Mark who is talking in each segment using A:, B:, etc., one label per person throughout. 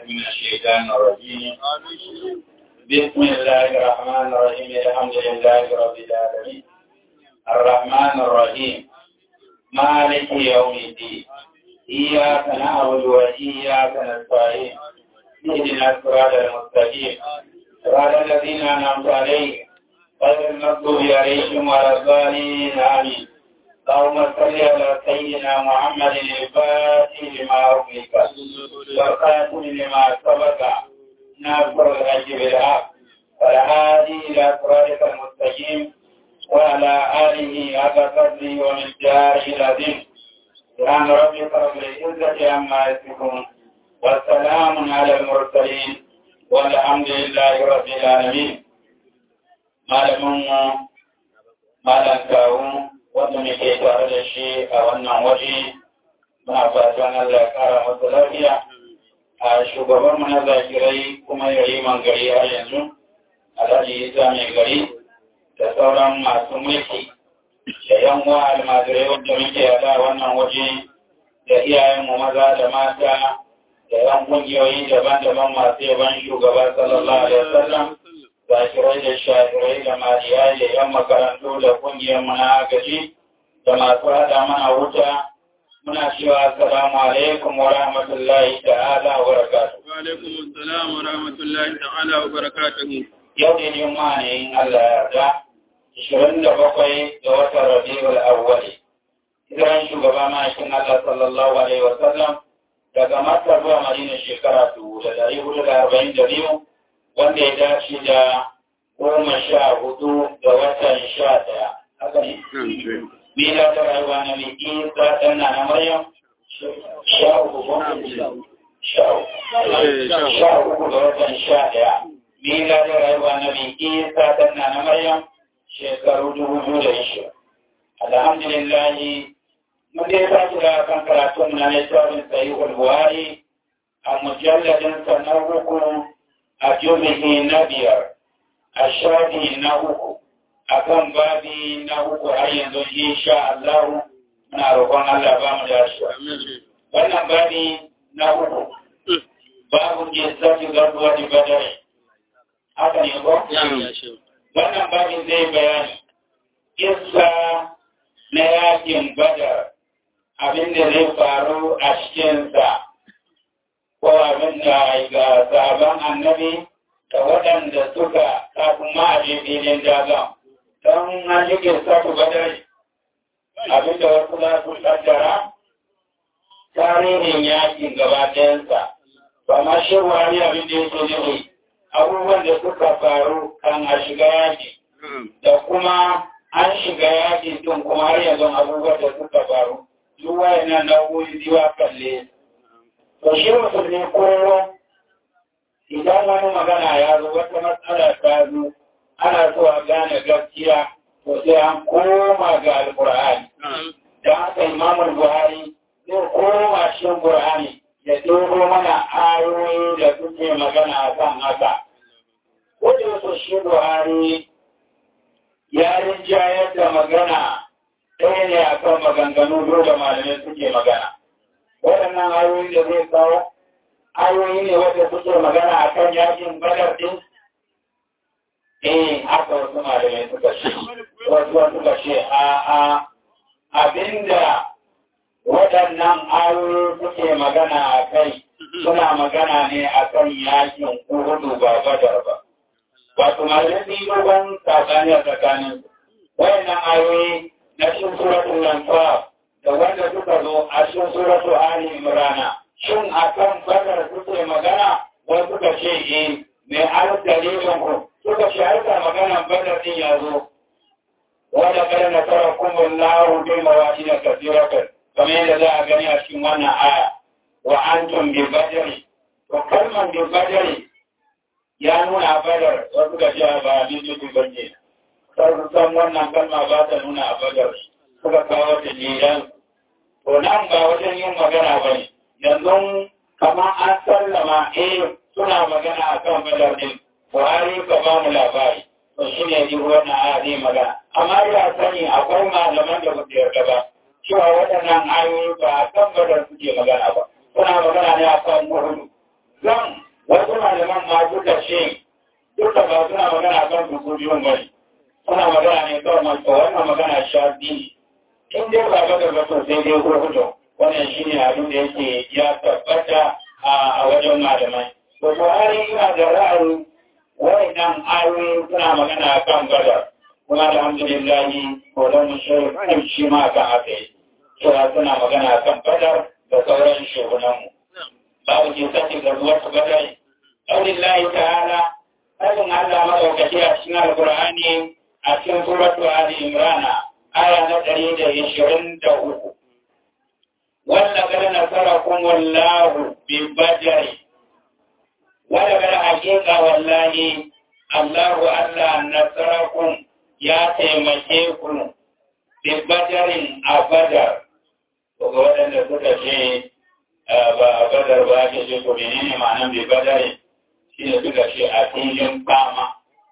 A: من الشيطان الرجيم بسم الله الرحمن الرحيم الحمد لله رب العالمين الرحمن الرحيم مالك يوم الدين إياك نعبد وإياك نستعين اهدنا الصراط المستقيم صراط الذين أنعمت عليهم غير المغضوب عليهم ولا الضالين آمين اللهم صل على سيدنا محمد الفاتح لما أغلق والخاتم لما سبق ناصر الحج بالحق والهادي إلى صراطك المستقيم وعلى آله حق قدره ومقداره العظيم سبحان ربك رب العزة عما يصفون والسلام على المرسلين والحمد لله رب العالمين malamin malam kawo wanda muke tare da shi a wannan waje muna fatan Allah ya kara masa lafiya a shugaban mu na zakirai kuma yayi man gari har yanzu alhaji isa mai gari da sauran masu mulki da yan uwa almajirai wanda muke yada wannan waje da iyayenmu maza da mata da yan kungiyoyi daban-daban masu yaban shugaba sallallahu alaihi wasallam zakirai da shafirai da mariyai da yan makarantu da kungiyar muna agaji da masu hada mana wuta muna cewa assalamu alaikum wa rahmatullahi ta'ala wa barakatuh
B: wa alaikum assalam wa rahmatullahi ta'ala wa barakatuh
A: yau ne juma'a ne in Allah ya yarda 27 ga watan Rabiul Awwal hijiran shugaba ma'aikin Allah sallallahu alaihi wa sallam daga Makka zuwa Madina shekara 1442 wanda ya dace da goma sha hudu ga watan sha daya. Haka ne? Bila ta rayuwa na mai isa ɗan na na Maryam? Sha uku Sha uku ga watan sha daya. Bila ta rayuwa na mai isa ɗan na na Maryam shekaru dubu biyu da ishe. Alhamdulillahi, mun dai ta kira kan karatun na littafin sahihul Buhari a mujalladin sa na uku a jumihi na biyar a shafi na uku a kan babi na uku har yanzu insha Allah muna roƙon Allah ba mu dashi wannan babi na uku babu ke zafi garbuwa da badare haka ne ko wannan babin zai bayani kissa na yakin badar abin da zai faru a cikinsa ko abin da ga sabon annabi da waɗanda suka kafin ma a je filin daga don an yi girsa su badari abin da wasu za su kaddara tarihin yakin gaba ɗayansa ba ma shi wani abin da yake nufi abubuwan da suka faru kan a shiga yaki da kuma an shiga yaki tun kuma har yanzu abubuwan da suka faru duk wayannan nau'o'i ziwa kalle to shi musulmi kullum idan wani magana ya zo wata matsala ta zo ana so a gane gaskiya to sai an koma ga alkur'ani da haka imamul buhari zai koma cikin qur'ani ya ɗoro mana ayoyi da suke magana a kan haka wanda wasu shi buhari ya rinjayar da magana ɗaya ne a kan maganganu dole malamai suke magana waɗannan ayoyi da zai kawo ayoyi ne wadda suke magana a kan yakin badar ɗin eh haka wasu malamai suka ce wasu suka ce a a abinda waɗannan ayoyi suke magana a kai suna magana ne a kan yakin kuhudu ba badar ba wato malamai sun yi dogon tsakani a tsakanin wayannan ayoyi na cikin suratul lanfar da wanda suka zo a cikin suratu Ali Imrana shin akan badar suke magana wani suka ce eh mai har dalilin ku suka ce harka magana badar din ya zo wanda kada na tara kuma lahu bi mawadi da kasiratan kamar yadda za a gani a cikin wannan aya wa antum bi badri to kalman bi badri ya nuna badar wasu ga ce ba bi bi bane sai san wannan kalma ba ta nuna a badar suka kawo dalilan to nan ba wajen yin magana ba ne yanzu kama an sallama eh suna magana a kan badar din buhari ka ba mu labari to shi ne ji wannan aya zai magana amma ya sani akwai malaman da ba su yarda ba cewa waɗannan ayoyi ba a kan badar suke magana ba suna magana ne a kan uhudu zan nan ma suka ce duka ba suna magana kan su su biyun bane suna magana ne kawai masu wannan magana shafi ne in dai ba ga gaba to sai dai hudu wannan shine abin da yake ya tabbata a wajen malamai to Buhari ina da ra'ayi wayannan ayoyi suna magana kan badar kuma alhamdulillah ko da mu shi shi ma kan haka yi cewa suna magana kan badar da sauran shugunan mu babu ke sace da ruwa su badar aulillahi ta'ala ajin Allah madaukaki a cikin alqur'ani a cikin suratu ali imran aya na ɗari da ishirin da uku wanda kada nasarakum wallahu bi badri wanda kada hakika wallahi Allahu Allah nasarakum ya taimake ku bi badarin a badar ga waɗanda suka ce ba a badar ba ake ce ko menene ma'anar bi badarin shi ne suka ce a filin fama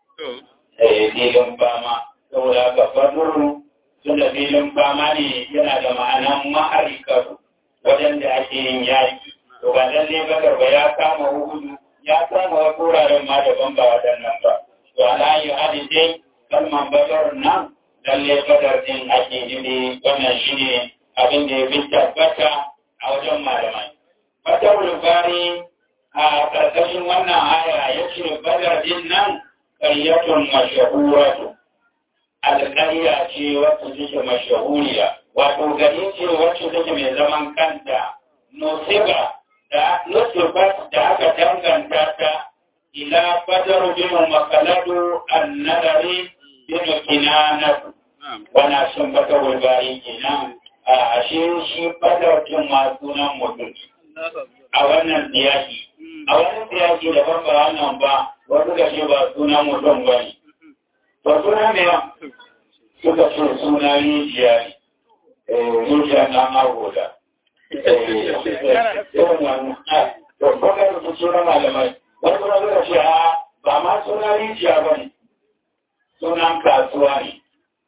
A: eh filin fama saboda haka baduru tun da filin fama ne yana da ma'anan ma'arikatu wajen da ake yin yaki to ba lalle badar ba ya kama hudu ya kama wasu wuraren ma daban ba waɗannan ba to ala yi hadi dai kalman badar nan lalle badar din ake nufi wannan shi ne abin da ya fi tabbata a wajen malamai badar bari a ƙarƙashin wannan aya ya ce badar din nan ƙaryatun mashahuratu alƙarya ce wacce take mashahuriya wato gari ce wacce take mai zaman kanta nosiba da nosiba da aka danganta ta ila badar bin makaladu annadari bin kinanatu wana sun bata wulbari kenan a ashe shi badar din ma sunan mutum a wannan siyaki a wannan siyaki da ban ba wannan ba wasu ga ce ba sunan mutum ba ne ba suna ne suka ce suna rijiya ne rijiya na magoda yawan wani to kuma da su suna malamai wani kuma suka ce a ba ma suna rijiya ba ne sunan kasuwa ne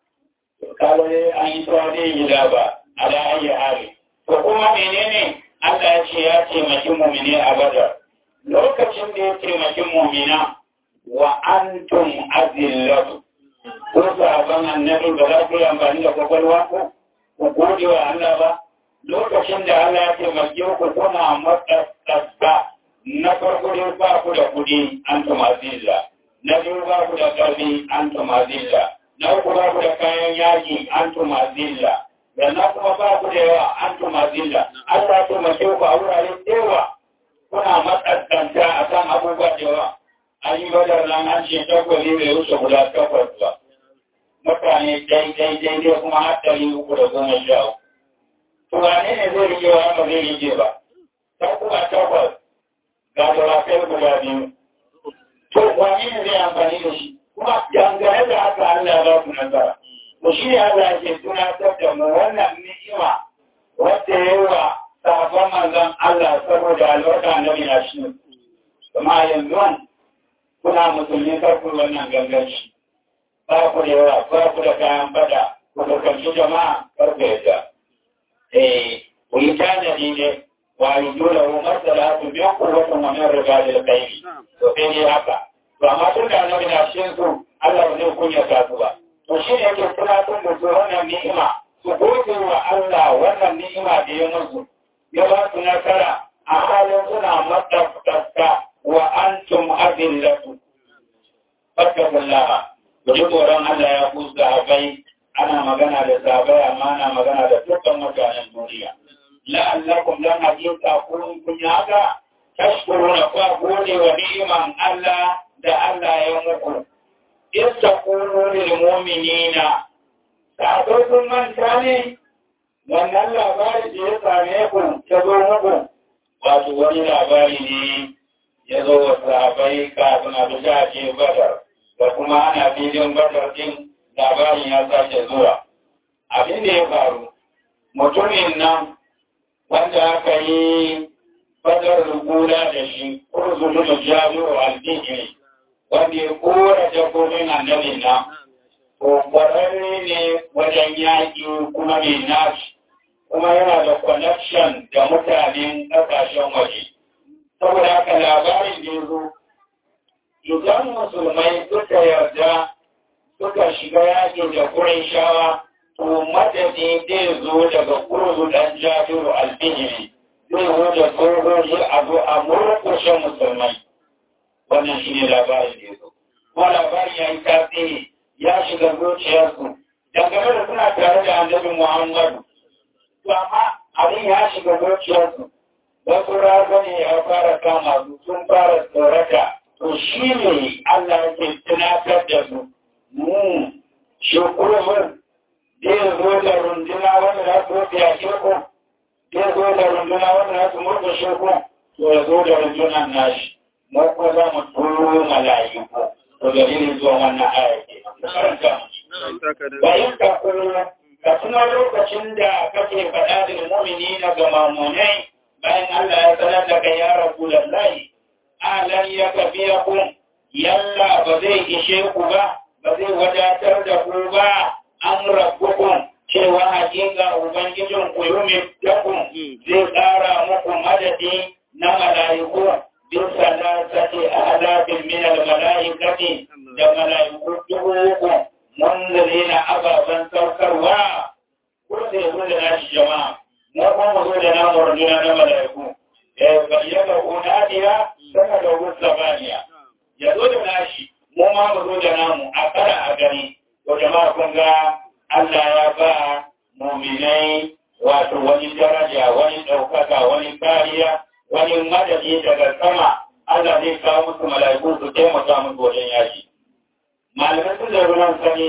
A: kawai an yi tsawa ne gida ba ala ayi hali to kuma menene Allah ya ce ya taimaki mumine a badar lokacin da ya taimaki mumina wa antum azillatu ko sahaban annabi ba za ku yi amfani da kwakwalwa ko ku gode wa Allah ba lokacin da Allah ya taimake ku kuna matsatsa na farko dai ba ku da kuɗi an tumazilla na biyu ba ku da ƙarfi an tumazilla na uku ba ku da kayan yaƙi an tumazilla sannan kuma ba ku da yawa an tumazilla Allah ya taimake ku a wurare yawa kuna matsatsanta a kan abubuwa da yawa an yi badar nan an ce takwali bai wuce guda takwas ba mutane daidai daidai kuma har ɗari uku da goma sha uku to wane ne zai rike wa ba zai rike ba ta kuma takwas ga dawakai guda biyu to wane ne zai amfani da shi kuma dangane da haka Allah ya ba ku nasara to shi ne Allah ke tunatar da mu wannan ni'ima wacce ya yi wa sahabban manzon Allah saboda albarka na mina shi kuma yanzu kuna musulmi karku wannan ganganci ba ku da yawa ba ku da kayan fada ku fuskanci jama'a karku yadda eh ku yi tanadi ne wa yi dole wa masala su biyan ku wata wani riga da kai to sai ne haka to amma tun da annabi na cikin su Allah ba zai kunyata su ba to shi ne yake tunatar da su wannan ni'ima su gode wa Allah wannan ni'ima da ya musu ya ba su nasara a halin suna matsaftasta wa antum adillatu fattakullaha ku ji tsoron Allah ya ku sahabai ana magana da sahabai amma ana magana da dukkan mutanen duniya la'allakum lan hakika kun kun haka tashkuruna kwa gode wa ni'iman Allah da Allah ya muku in taqulu lil mu'minina sahabai kun manta ne wannan labari da ya same ku ta zo muku wato wani labari ne ya zo wa sahabai kafin a bisa ce badar da kuma ana filin badar din labarin ya sake zuwa abin da ya faru mutumin nan wanda aka yi badar rukuna da shi kurzulun jami'u al-dihri wanda ya kora jakobin annabi nan ko kwararre ne wajen yaƙi kuma mai nashi kuma yana da connection da mutanen ƙasashen waje saboda haka labarin da ya zo idan musulmai suka yarda suka shiga yaƙi da kurin shawa to madadi zai zo daga kurzu ɗan jabiru albihiri zai zo da sojoji a zo a murkushe musulmai wannan shi ne labarin da ya zo kuma labarin ya yi tasiri ya shiga zuciyarsu dangane da suna tare da annabi muhammadu to amma abin ya shiga zuciyarsu wasu razani ya fara kama su sun fara tsorata to shi ne Allah yake tunatar da su mu shi kurmin zai zo da runduna wanda za su wuce a sheku zai zo da runduna wanda za su murka sheku to ya zo da rundunan nashi mu ko za mu turo mala'iku to dalilin zuwa wannan aya ke karanta bayan ka kuma ka tuna lokacin da kake faɗa da mu'mini na ga mamunai bayan Allah ya sanar da kai ya rabu lallahi alan ya kafiya kun yalla ba zai ishe ku ba ba zai wadatar da ku ba an rabbukun cewa hakika ubangijin ku yumi dakun zai tsara muku madadi na mala'iku bin salasati alafin min al-mala'ikati da mala'iku dubu uku munzirina ababen saukarwa ko sai zo da nashi jama'a mu kuma mu zo da namu runduna na mala'iku eh bayyana unadiya saka da rusabaniya ya zo da nashi mu ma mu zo da namu a kara a gani to jama'a kun ga Allah ya ba mu'minai wato wani daraja wani ɗaukaka wani kariya wani madadi daga sama Allah zai kawo musu mala'iku su taimaka musu wajen yaki malamai sun da ruwan sani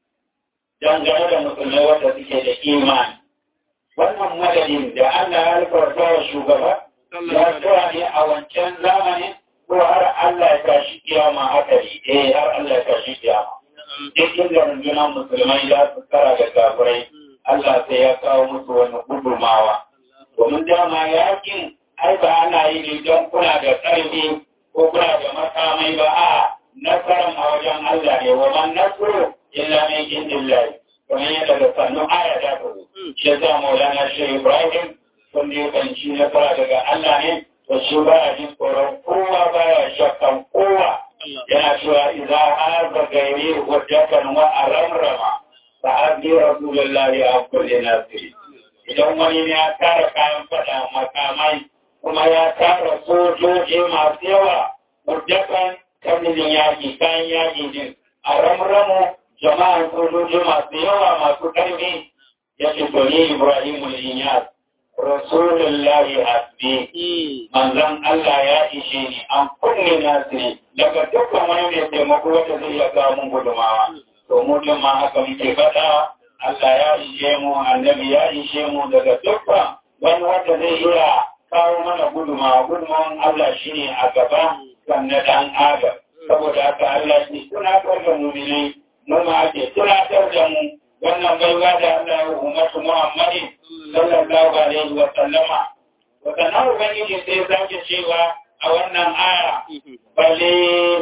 A: dangane da musulmai wanda suke da imani wannan madadin da Allah ya alfarta wa shugaba ya tsaya ne a wancan zamani ko har Allah ya tashi kiyama haka ne eh har Allah ya tashi kiyama duk inda rundunar musulmai ya su kara da kafirai Allah sai ya kawo musu wani gudumawa domin dama yakin ai ba ana yi ne don kuna da ƙarfi ko kuna da makamai ba a nasarar a wajen Allah ne wa man nasru illa min indillahi kamar yadda da sannu aya ta zo shi za maulana shi ibrahim sun da kan shi nasara daga Allah ne to shi ba a jin tsoron kowa ba ya shakkan kowa yana cewa idza haza gairi hujjatan wa aramrama fa abdi rasulullahi a kulli nasiri idan wani ne ya tara kayan fada makamai kuma ya tara sojoji masu yawa hujjatan kamilin yaƙi kayan yaƙi din a ramramu jama'an sojoji masu yawa masu ƙarfi ya ce to ni Ibrahim Inyas Rasulullahi hasbi manzon Allah ya ishe ni an kunne nasiri daga dukkan wani mai taimako wanda zai iya kawo mun gudumawa to mu din ma haka muke faɗa Allah ya ishe mu annabi ya ishe mu daga dukkan wani wanda zai iya kawo mana gudumawa gudumawan Allah shine a gaba kan na dan adam saboda haka Allah ya tunatar da mu'minai mu ma ake tunatar da mu wannan baiwa da Allah ya ummatu Muhammadin sallallahu alaihi wa sallama wa kana ubangiji sai zaki cewa a wannan aya bale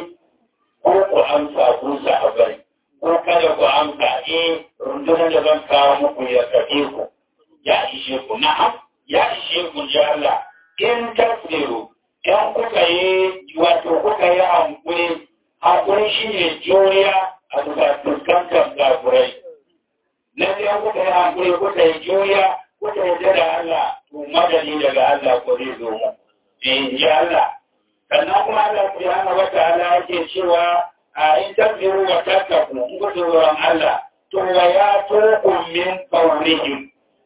A: ko ku amsa ku sahabbai ko kada ku amsa eh rundunar da zan kawo muku ya kafe ku ya ishe ku na'am ya ishe ku ji Allah in tasbiru in kuka yi wato kuka yi hankuri hankuri shine juriya a bisa fuskantar gafurai na biyan kuka yi hankuri kuka yi juriya kuka yi da Allah to madani daga Allah ko zai zo mu in ji Allah sannan kuma Allah subhanahu wa ta'ala yake cewa a in tasbiru wa tattaku in kuka tsoron Allah to wa ya tukum min qawlihim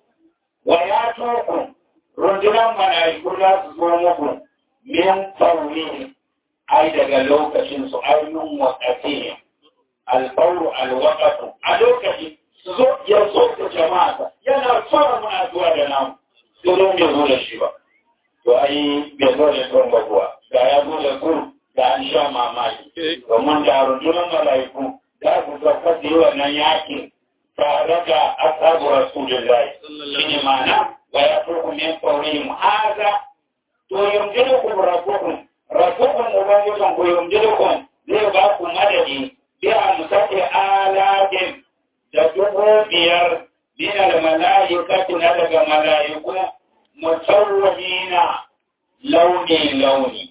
A: wa ya tukum rundunar mala'iku za su zo muku min qawlihim ai daga lokacin su ainihin wakatihim alfauru alwakatu a lokacin su zo ya zo da jama'a yana fara muna zuwa da namu sai don bai zo da shi ba to ai bai zo da son ba kuwa da ya zo da su da an sha mamaki domin da rundunar mala'iku za su sauka da yi wannan yakin tare da asabu rasulullahi shi ne ma'ana wa ya turku min qawlihim haza to yumdilukum rabbukum rabbukum ubangijin ku yumdilukum zai ba ku madadi bi amsati alatin da dubu biyar min almalaikati na daga malaiku musawwimina launi launi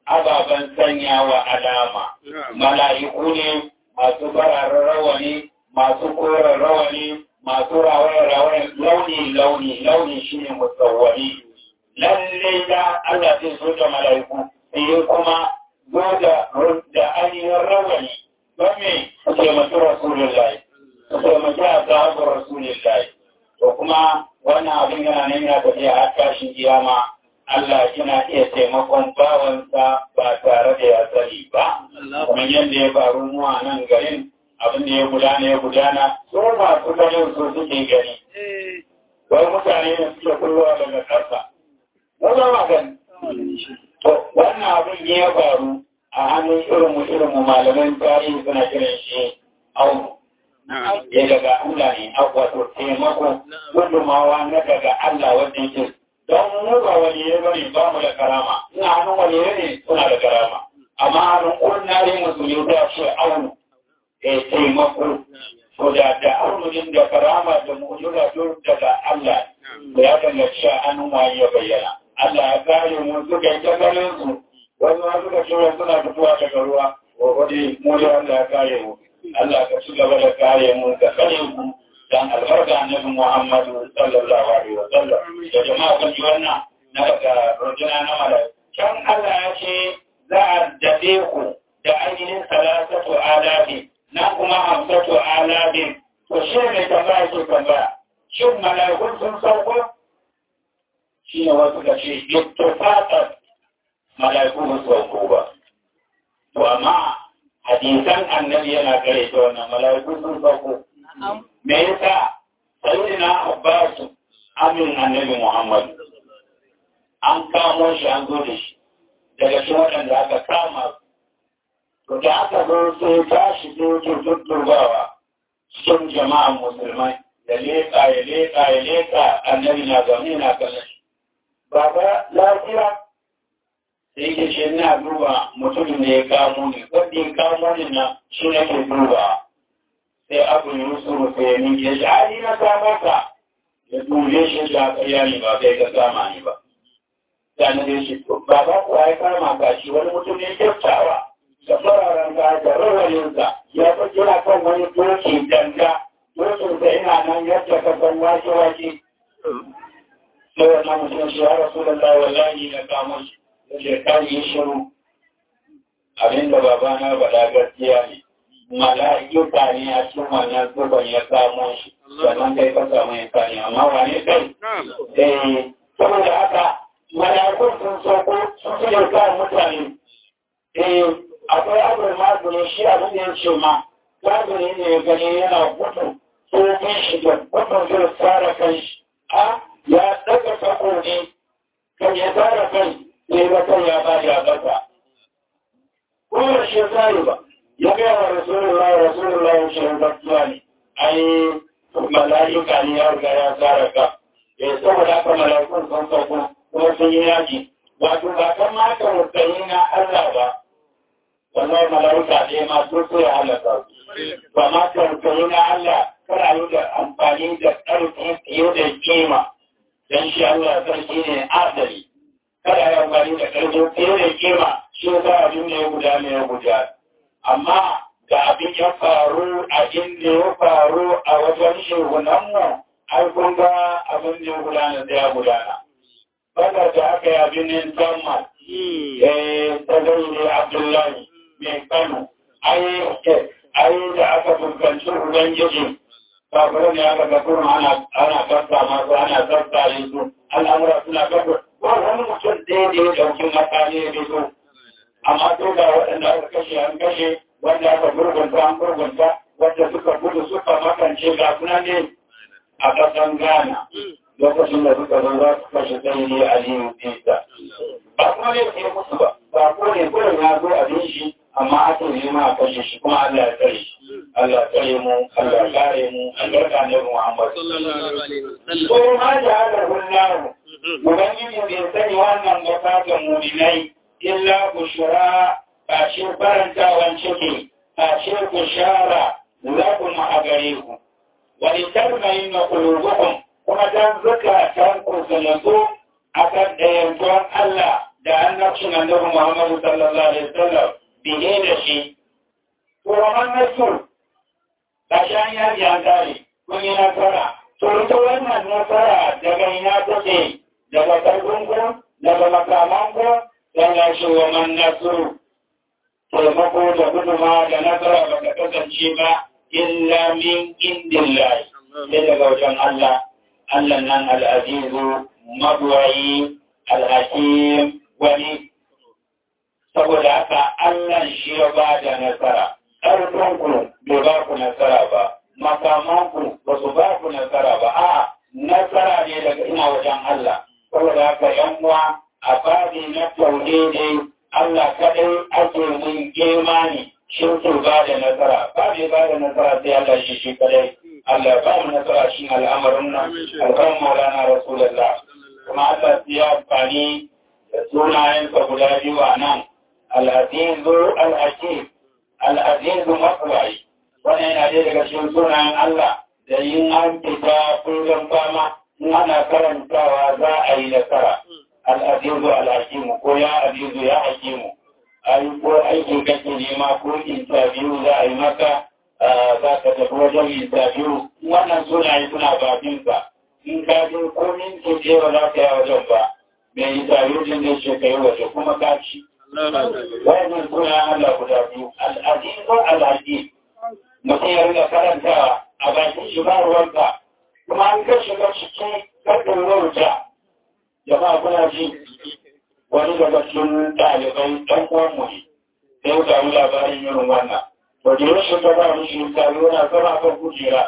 A: ababen sanya wa alama mala'iku ne masu fararen rawani masu koren rawani masu rawaye-rawaye launi-launi launi shi ne musawwari lalle da Allah zai so da mala'iku sai kuma zo da da ainihin rawani don me su taimaki rasulullahi su taimaki a sahabar rasulullahi to kuma wannan abin yana nan yana tafiya har tashin kiyama Allah yana iya taimakon bawansa ba tare da ya sani ba kamar yadda ya faru mu a nan garin abin da ya gudana ya gudana su masu ganin su suke gani wai mutane ne suke kullowa daga ƙasa mu ba ma gani to wannan abin ya faru a hannun irin mu irin mu malaman tarihi suna kiran shi aunu ya daga Allah ne wato taimako gudumawa na daga Allah wanda yake don mu ba wani ya bane ba mu da karama ina hannun wani ne suna da karama amma hannun ordinary musulmi ta ce aunu ya taimako to da da aununin da karama da mu'jiza duk daga Allah da ya danganci a hannun wani ya bayyana Allah ya kare mu suka yi ta ganin su wani ma suka ce suna fitowa daga ruwa ko wani mu da Allah ya kare mu Allah ka ci gaba da kare mu da kare mu dan albarka annabi Muhammadu sallallahu alaihi wa sallam da jama'a kun ji wannan na daga rujuna na malai can Allah ya ce za a dade ku da ainihin salatatu alabi na kuma hamsatu alabi to shi ne tambaya ke tambaya shin malaikun sun sauko shi ne wasu ka ce ittifaqat malaiku ba sauko ba to amma hadisan annabi yana kare ta wannan mala'iku sun sauko. Me yasa sayyidina Abbas amin annabi Muhammad an kamo shi an zo da shi daga shi waɗanda aka kama to da aka zo sai tashi sai yake tutturbawa cikin jama'an musulmai ya leƙa ya leƙa ya leƙa annabi na zaune na kallon shi. Baba lafiya sai ke ce ina duba mutumin da ya kamo ni wanda ya kamo ni na shi nake duba sai abu yusuf sai ya miƙe shi ali na kamo ka ya duje shi da ƙarya ne ba kai ka kama ni ba sai na dai shi ba ba ku ya kama ka shi wani mutum ne kyautawa da fararen ka da rawayensa ya fi kira kan wani doki danga dokin sa ina nan yadda ka san wake wake sai wannan mutum shi ya rasu da wallahi na kamo shi da kan yi shiru abinda babana faɗa gaskiya ne mala'ika ne a cikin wannan zuban ya samo shi sannan kai ka samu ya kani amma wane kai eh saboda haka mala'ikun sun sauko sun fi da kan mutane eh akwai abin magani shi abin da ya ce ma magani ne ya gani yana gudu tsohon shi da gudun zai tsara kan shi a ya daga sako ne kan ya tsara kai sai wata ya ba ya bata. Kuma shi zai ba, ya gaya wa Rasulullah Rasulullah ya ce gaskiya ne, ai mala'ika ne ya riga ya tsara ka. Eh saboda haka mala'ikun sun sauko kuma sun yi yaji. Wato ba kan ma ka rukani na Allah ba. Wallahi mala'ika ne ma sun so ya halaka su. Ba ma ka rukani na Allah kana yi da amfani da ƙarfi fiye da kima. Dan shi Allah sarki ne adali. kada ya amfani da ƙarfin fiye da kima shi za abin da ya guda ne ya guda. Amma da abin ya faru a inda ya faru a wajen shehunanmu, ai kun ga abin da ya gudana da ya gudana. Baka da aka yi abin yin Tammal, eh, ta zai ne Abdullahi mai Kano, ai da aka fuskanci Ubangiji, kafin ne aka ga kuma ana kasta masu ana kasta su, al'amura suna kasta ba wani mutum ɗaya da ya ɗauki makami ya fito amma to ga waɗanda aka kashe an kashe wanda aka gurgunta an gurgunta wanda suka gudu suka makance ga suna ne a ƙasan Ghana lokacin da suka zo za su kashe sai ne Aliyu Isa ba kuma ne ke musu ba ba ko ne kullum ya zo abin shi amma aka yi ma a kashe shi kuma Allah ya tsare shi Allah ya tsare mu Allah ya kare mu albarka ne Muhammad sallallahu alaihi wasallam ko ma da hada hullahu Ubangiji bai sani wannan gaba ga muminai illa bushra kashe farantawan ciki kashe bushara lakum a gare ku wani tarmayin na kulubukum kuma dan zukatan ku zalazo a kan ɗayantuwan Allah da annabcin annabi Muhammadu sallallahu alaihi wasallam biye da shi to wannan nasu da shan yaji an tare kun yi nasara to ita wannan nasara daga ina take daga karfin ku daga makaman ku dan ya ce wa man nasu taimako da guduma da nasara ba ta kasance ba illa min indillahi sai daga wajen Allah Allah nan al'azizu magwayi alhakim wani saboda haka Allah shi ya ba da nasara ƙarfinku bai ba ku nasara ba makamanku ba su ba ku nasara ba a nasara ne daga ina wajen Allah saboda haka yan uwa a babi na tauhidi Allah kadai ake mun imani shi ke ba da nasara ba mai ba da nasara sai Allah shi shi kadai Allah ba mu nasara shi al'amarin nan alƙawarin maulana rasulullah kuma Allah sai ya amfani da sunayensa guda biyu a nan al'azizu al'akim al'azizu makwai wani yana dai daga cikin sunayen Allah da yin an fita kullum fama in ana karantawa za a yi nasara al'azizu al'akimu ko ya azizu ya hakimu ai ko aiki kake nema ko interview za a yi maka za ka tafi wajen interview wannan sunaye suna bakinsa in ka je ko minti ɗaya ba za ka yi wajen ba mai interview din zai ce ka yi waje kuma ka ci wannan sunayen Allah guda biyu al'azizu al'akim mutum ya riga karantawa a bakin shi ba ruwanka kuma an ka shiga ciki karɗin wauta jama'a kuna ji wani daga cikin ɗalibai ɗan uwanmu ne sai ya samu labarin irin wannan to da ya shiga ba mu shi taro na zama kan kujera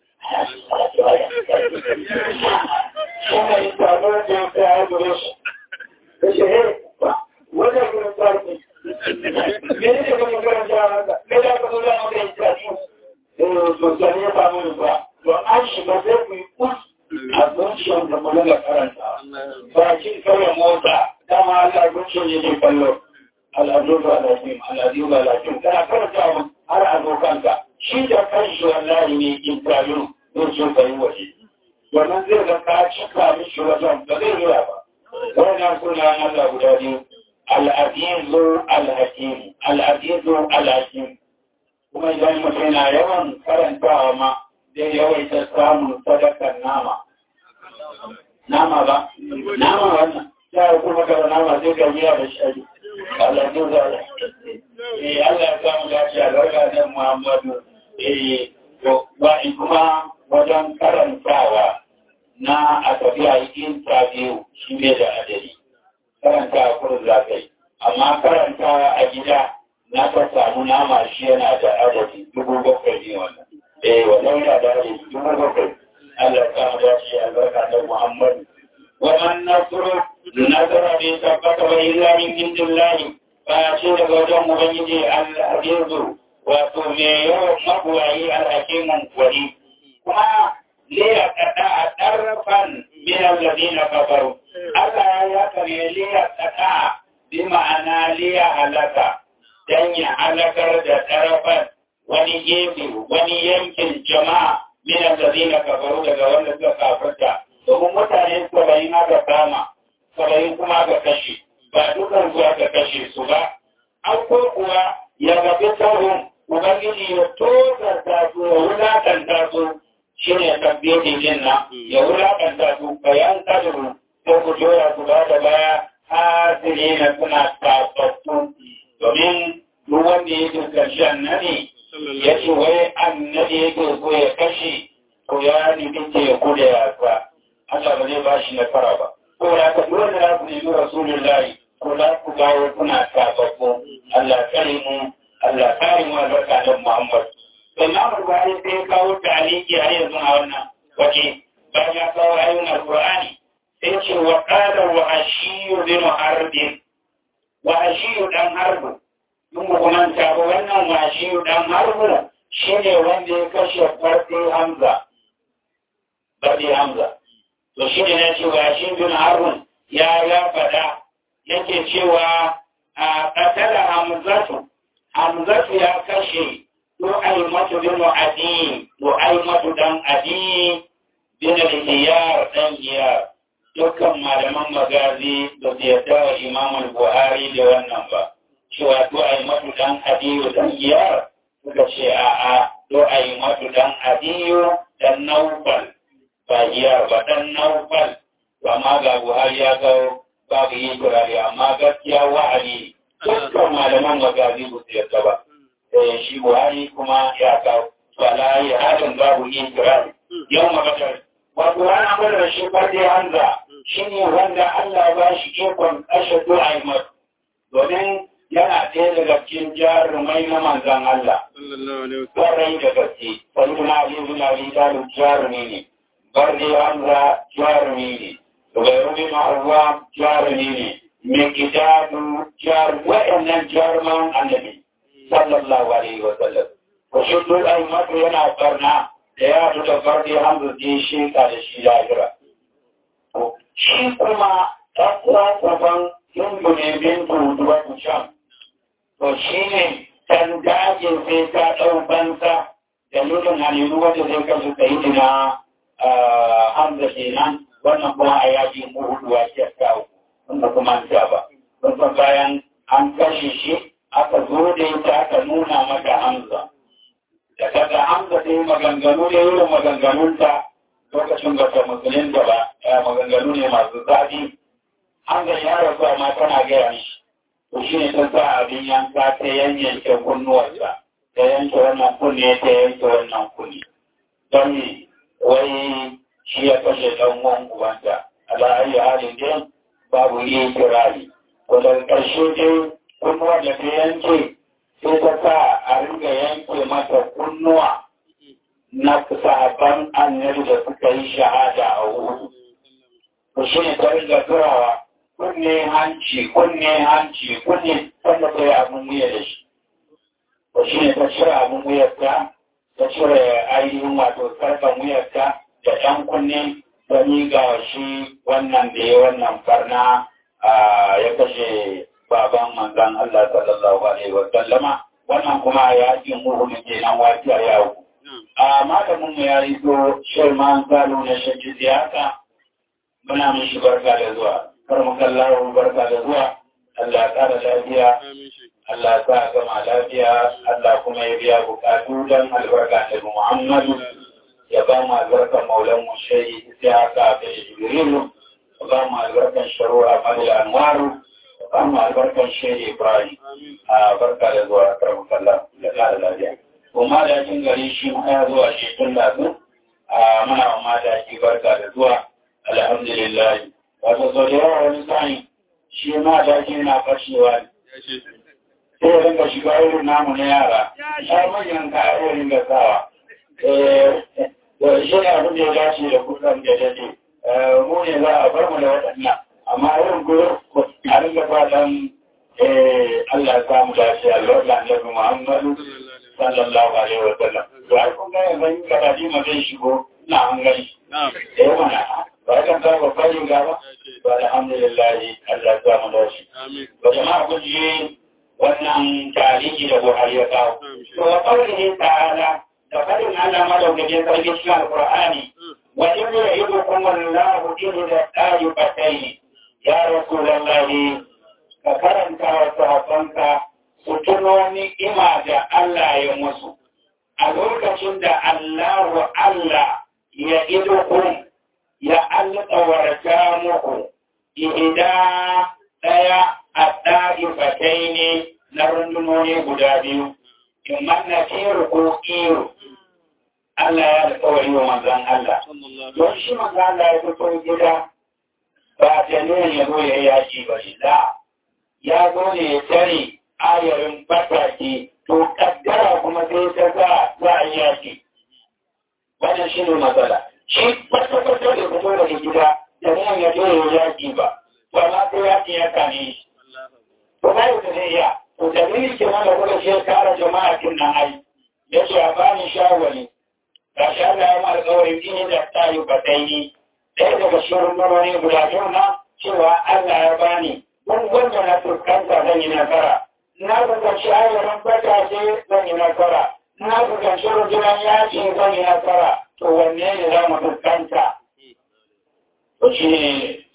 A: Shine yi taro da ya kai ya gure shi. Ya ce, he, wajen gurin sarki. Mene ne kuma karanta haka? Me da ka zo da maka yi tsari? Eh, to sani ya samu ni ba. To an shiga sai ku yi kus a zuciyar da mu daga karanta. Ba kin kawai motsa, dama Allah zuciyar ne ke kallo. Al'adu ba lafiya, al'adu ba lafiya. Kana karanta har a zo kanka. Shi da kanshi wallahi ne in tayo zai so ka yi waje. Wannan zai ga ka cika mishi wajen ba zai yi ba. Wannan suna Allah guda biyu. Al'azizu al-Hakim, al'azizu al-Hakim. Kuma idan mutum na yawan karantawa ma zai yawaita samun sadakar nama. Nama ba? Nama wannan. Ya yi kuma kada nama zai gamiya da shari. Al'azizu al-Hakim. Eh, Allah ya samu lafiya ga nan Muhammadu. Eh, wa kuma wajen karantawa na a tafiya yin biyu shi ne da adadi. Karanta a kurin zakai. Amma karanta a gida na ta samu nama shi yana da adadi dubu bakwai ne wannan. Eh, wannan yana da adadi dubu bakwai. Allah ya samu dace albarka da Muhammadu. Wannan nasuru nasara ne tabbata wa illa min indillahi ba ce daga wajen Ubangiji al-Azizu wato me yawan mabuwayi alhakimin gwani kuma liya kada a ɗarfan minan ladina kafaru Allah ya yaka ne liya kada bi ma'ana liya halaka dan ya halakar da ɗarfan wani gefe wani yankin jama'a minan ladina kafaru daga wanda suka kafarta domin mutane saba'in aka kama saba'in kuma aka kashe ba dukan su aka kashe su ba an ko kuwa ya gabi sauran Ubangiji ya tozarta su ya wulakanta su shi ne tabbiyar jin nan ya wulakanta su bayan kadiru ko ku jora su ba da baya hasiri na suna tafattu domin duk wanda ya ke karshe annabi ya ce wai annabi yake so ya kashe ko ya nufi teku da yasa Allah ba zai ba shi nasara ba. Ko da ka dole za ku nemi Rasulullahi ko za ku gawo kuna tafattu Allah kare mu Allah kare mu albarka da Muhammad. Imam Bukhari sai ya kawo taliki a yanzu a wannan waje bayan ya kawo ayoyin Al-Qur'ani sai ce wa qala wa ashiyu bin harbin wa ashiyu dan harbu mun ku manta ba wannan wa ashiyu dan harbu shine wanda ya kashe farko Hamza Badi Hamza to shine ne ce wa ashiyu bin harbun ya ya fada yake cewa a qatala Hamzatu Hamzatu ya kashe Nu'aymatu bin Adi, Nu'aymatu dan Adi bin al-Iyar dan Iyar. dukkan malaman magazi da su yarda wa imamul buhari da wannan ba cewa to a yi matu dan adiyo dan iyar suka ce a a to a yi matu dan adiyo dan naufal ba iyar ba dan naufal amma ga buhari ya kawo babu yi turare amma gaskiya wa'adi dukkan malaman magazi ba su yarda ba shi buhari kuma ya kawo wala yi halin babu yi turare yau magatar wato an amur da shi farde hanza shi ne wanda Allah ba shi ikon kashe du'aimar domin yana ɗaya daga cikin jarumai na manzan Allah. Kwarai da gaske, wani na Ali bin Ali Talib jarumi ne, Barde Hamza jarumi ne, Zubairu bin Arwa jarumi ne, mai kitabu jarumi, waɗannan jaruman annabi, sallallahu alaihi wa sallam. Wasu du'aimar yana barna da ya fita farde hamdu je sheka da shi lahira. Shi kuma ɗan uwan hindu ne bin tutuwa sham. To shi ne ɗan dajin sai ta ɗau bansa da nufin halilu wanda zai kasu ta yi na hamza kenan wannan kuma a yaji muhuduwa ke kawo wanda kuma ta ba. Wanda bayan an kashe shi aka zo da ita aka nuna mata hamza. da kaga Hamza ta yi maganganu ne irin maganganunta lokacin ba ta musulunta ba ya maganganu ne masu zafi Hamza ya rasu amma tana gaya mishi to shi ne ta sa abin yanka ta yanyanke kunnuwarsa ta yanke wannan kunne ta yanke wannan kunne don me wai shi ya kashe ɗan uwan ubanta ala ayi halin dai babu yi kirari wadda ƙarshe dai kunnuwar da ta yanke sai ta sa a ringa yanke mata kunnuwa na sahabban annabi da suka yi shahada a wuhu. Ku shi ne ta ringa turawa kunne hanci, kunne hanci, kunne wanda ta yi abin wuya da shi. Ku shi ne ta cire abin wuyarta, ta cire ainihin wato sarkan wuyarta da ɗan kunne ta miga shi wannan da ya wannan farna ya kashe baban manzan Allah sallallahu alaihi wa sallama wannan kuma ya ji muhimmi kenan wajiya yawo a malamin mu ya yi to shirman salo na shakki siyasa muna mishi barka da zuwa kar mu kallahu barka da zuwa Allah ya kara lafiya Allah ya sa gama lafiya Allah kuma ya biya bukatu dan albarka da Muhammadu ya ba mu albarkan maulan mu shehi sai haka da Jibrilu ya ba mu albarkan sharu'a Madal Anwaru amma albarkan shehi Ibrahim a barka da zuwa karamin kalla da kara lafiya. Kuma da yakin gari shi ma ya zuwa shi tun da su a muna ma da ki barka da zuwa alhamdulillah. Wato sau da yawa wani sa'in shi ma da ki na fashewa ne. Sai ya rinka shiga irin namu na yara. Ya manyan ka ya ringa sawa. Shi ne abin da ya dace da kusan da dade. Mu ne za a bar mu da waɗannan. amma irin ko a ringa fatan Allah ya samu dace Allah da Annabi Muhammadu sallallahu alaihi wa sallam to ai kun ga yanzu karadi ma zai shigo ina an gani eh mana ba kan ta ba kai ga ba to alhamdulillah Allah ya samu dace ba jama'a kun ji wannan tarihi da Buhari ya kawo to wa qawlihi ta'ala da fadin Allah madaukakin sarki cikin Alqur'ani wa in ya'idukum Allahu ihda ta'ifatayn ya Rasulallahi ka karanta wa sahabbanka su tuno ni'ima da Allah ya musu a lokacin da Allahu Allah ya idukun ya alƙawarta muku ihda ɗaya a ɗa'ifatai ne na rundunoni guda biyu in manna firu ko iro Allah ya alƙawari wa manzan Allah don shi manzan Allah ya fito gida ba ta ne ya zo ya yi yaƙi ba shi da ya zo ne ya tare ayarin bataki to kaddara kuma sai ta sa za a yi yaƙi wannan shi ne matsala shi kwata-kwata da fito daga gida da ne ya zo ya yi yaƙi ba ba ma sai yaƙi ya kane shi to ba yau da zai iya to da ni ke wanda kuka ce kara jama'a kin nan ai ya ce a bani shawari ga shi Allah ya mara kawai ini da ta yi batai ɗaya daga shirin marmari guda biyu na cewa Allah ya bani duk wanda na fuskanta zan yi nasara. Na fuskanci ayyaran batace zan yi nasara. Na fuskanci rundunar yaƙi zan yi nasara. To wanne ne za mu fuskanta? To shi ne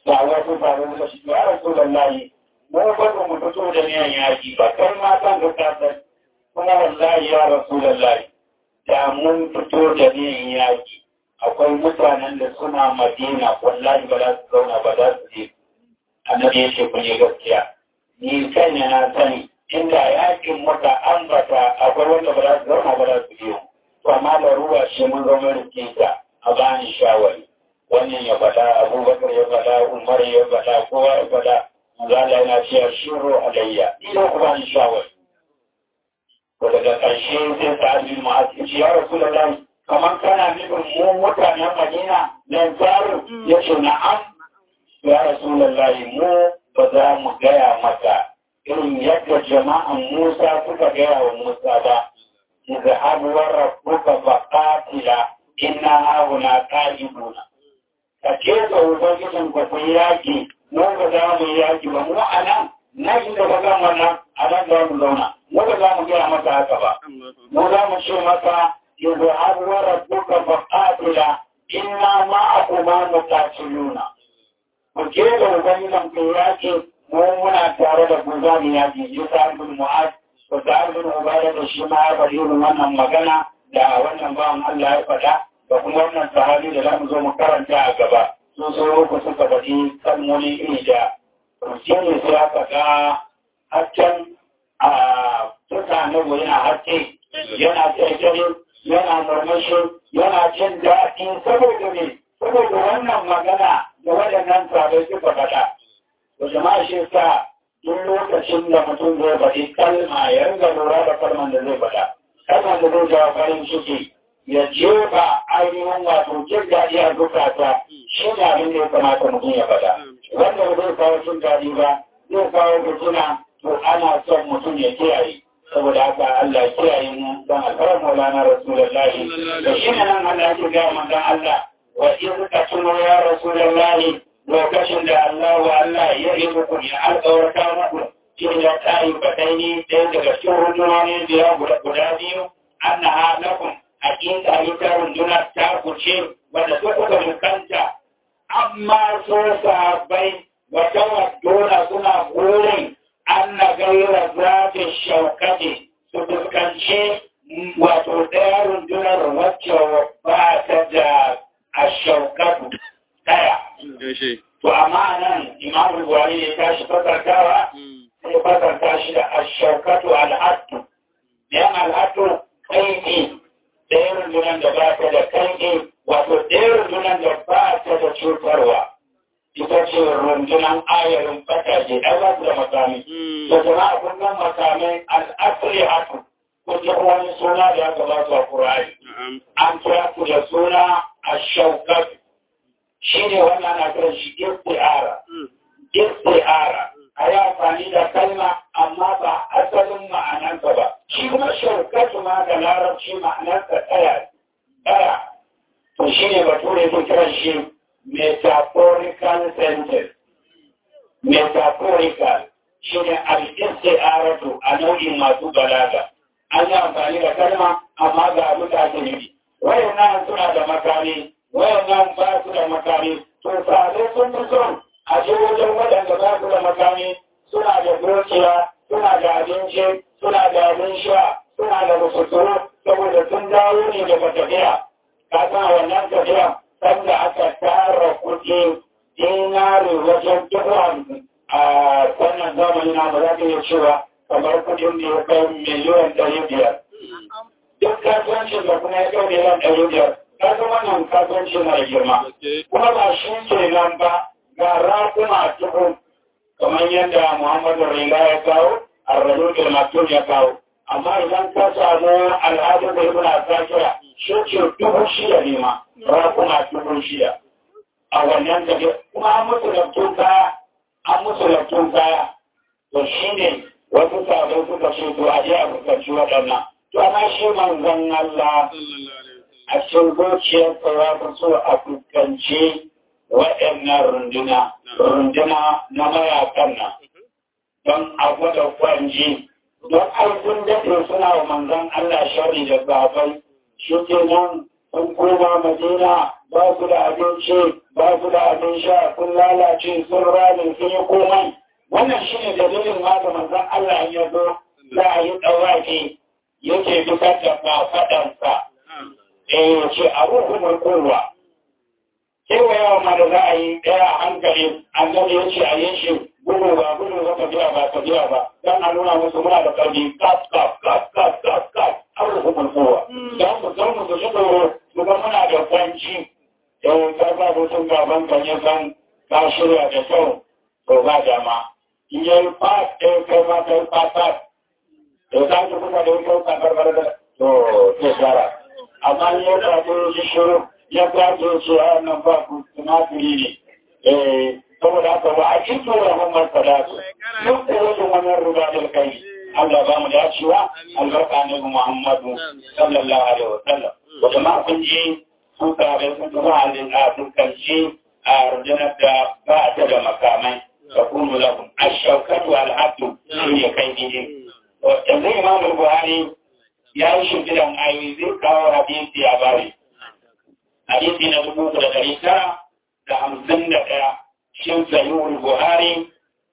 A: da wasu faru da shi ya rasu da layi mu ba mu fito da niyan yaki ba kai ma kan ka kasar kuma wallahi ya rasu da layi da mun fito da niyan yaki akwai mutanen da suna madina wallahi ba za su zauna ba za su je annabi ya ce ku ne gaskiya ni kai ne na sani inda yakin muka ambata akwai wanda ba za su zauna ba za su je to amma da ruwa shi mun zama rikita a bani shawari wannan ya faɗa abubakar ya faɗa umar ya faɗa kowa ya faɗa zala yana cewa shiro alayya ina ku bani shawari ko daga ƙarshe sai ta abin ma'azi ce ya rasu da lai kamar kana nufin mu mutanen madina nan tsarin ya ce na'am ya rasu da lai mu ba za mu gaya maka irin yadda jama'an musa suka gaya wa musa ba اذهب وربك فقاتل إنا هاهنا قائدون كيف ubangijin ku ku yaki mu ba za mu yaki ba mu a nan na shi da ka gama nan a nan za mu zauna mu ba za mu gaya masa haka ba mu za mu ce masa izhab wa rabbuka faqatila inna ma'akuma muqatiluna ku ke da ubangijin ku yaki mu muna tare da ku za mu yaki yusa bin mu'az ko da abin ubada da shi ma ya faɗi irin wannan magana da wannan bawan Allah ya faɗa da kuma wannan sahabi da zamu zo mu karanta a gaba sun so ku suka faɗi kalmomi iri da shi ne sai aka ga haccen a tuka na yana hacce yana tsaye yana murmushi yana jin daɗi saboda ne saboda wannan magana da waɗannan sabai suka faɗa da jama'a shi sa duk lokacin da mutum zai faɗi kalma ya ringa lura da kalman da zai faɗa kalman da zai jawo farin ciki ya jefa ainihin wato jin daɗi a zukata shi ne abin da ya kamata mutum ya faɗa wanda ba zai kawo jin daɗi ba zai kawo fitina to ana son mutum ya kiyaye saboda haka Allah ya kiyaye mu dan alfarar maulana rasulullahi da shi ne nan Allah ya ga manzon Allah wa in ka tuno ya rasulullahi lokacin da Allah wa Allah ya yi muku ya alƙawarta muku cikin ya tayi baɗaini ɗaya daga cikin rundunoni biya guda biyu an na halakun hakika ita rundunar ta kuce wadda su kuka mukanta amma so sabai wata wadona suna gurin an na gaira zafi shaukati su fuskanci wato ɗaya rundunar wacce ba ta da a shaukatu ɗaya. To amma nan Imam Buhari ya tashi fasartawa sai fasarta shi da ashaukatu al'addu. Yan al'addu kaiki ɗaya rundunan da ba ta da kaiki wato ɗaya rundunan da ba ta da cutarwa. Ita ce rundunan ayarin fataje ɗan ba su da makami. Da jama'a kunnan makamai al'asri hatu. Ko ta wani suna da ya gabata a Kur'ani. An kira ku da suna ashaukatu. shi ne wannan na kiran shi istiara istiara a yi amfani da kalma amma ba asalin ma'anarsa ba shi kuma shaukatu ma da larabci ma'anarsa tsaya tsaya to shi ne bature ke kiran shi metaphorical sentence metaphorical shi ne al-istiaratu a nau'in masu balaga an yi amfani da kalma amma ga abin da ake nufi wayannan suna da makami wayannan ba su da makami to sare sun fi son a je wajen waɗanda ba su da makami suna da dukiya suna da abinci suna da abin sha suna da musuturu saboda sun dawo ne daga tafiya ka san wannan tafiya sanda aka tara kuɗi dinari wajen dubu hamsin a wannan zamani na ba za ka iya cewa kamar kuɗin da ya kai miliyan ɗari biyar duk kasuwancin da kuma ya kai miliyan ɗari biyar ka ga wannan kasuwanci na girma kuma ba shi ke nan ba ga rakuma dubu kamar yadda muhammadu riga ya kawo a rajul maktum ya kawo amma idan ka samu al'adun da ibn asakira shi ce dubu shida ne ma rakuma dubu shida a wannan tafiya kuma an musu laftun kaya an musu laftun kaya to shi ne wasu sabon suka ce to a je a fuskanci waɗannan to amma shi manzon Allah a cikin zuciyarsa ya fi so a fuskanci waɗannan runduna, runduna na mayakan nan, don a gwada kwanji, don aikin daɗe suna wa manzan Allah shari da babai, shi ke nan sun koma Madina ba su da abinci, ba su da abin sha sun lalace sun rame sun yi komai wannan shi ne dalilin ma da manzon Allah ya zo za a yi ɗauraki yake fitar da faɗansa eh ya ce a ruhun kowa kewayawa ma da za a yi ɗaya a hankali annabi ya ce a yi shi gudu ba gudu ba tafiya ba tafiya ba dan a nuna musu muna da ƙarfi kaf kaf kaf kaf kaf kaf an ruhun kowa don mu san mu su shi tsoro mu ga muna da kwanci eh karfa mutum gaban kan ya san ka shirya da kyau to ba dama in yi fas ɗaya kai ma kai fas fas to za ki kuma da kyau ka karbar da to ke tsara amma in ya zaɓi shi shiru ya kwace ce a nan ba ku tumatiri ne eh saboda haka ba a cikin rahon masalatu duk da wajen wannan ruba da kai Allah ba mu dacewa albarka ne ga Muhammadu sallallahu alaihi wa sallam wa jama'a kun ji sun kare sun zuwa halin a dukkan shi a rundunar da ba ta da makamai da kuma lahun ashaukatu al'abdu shi ne kai ne yanzu imam buhari ya yi shimfidan ayoyi zai kawo hadisi a bari hadisi na dubu da ɗari tara da hamsin da ɗaya shin sayyul buhari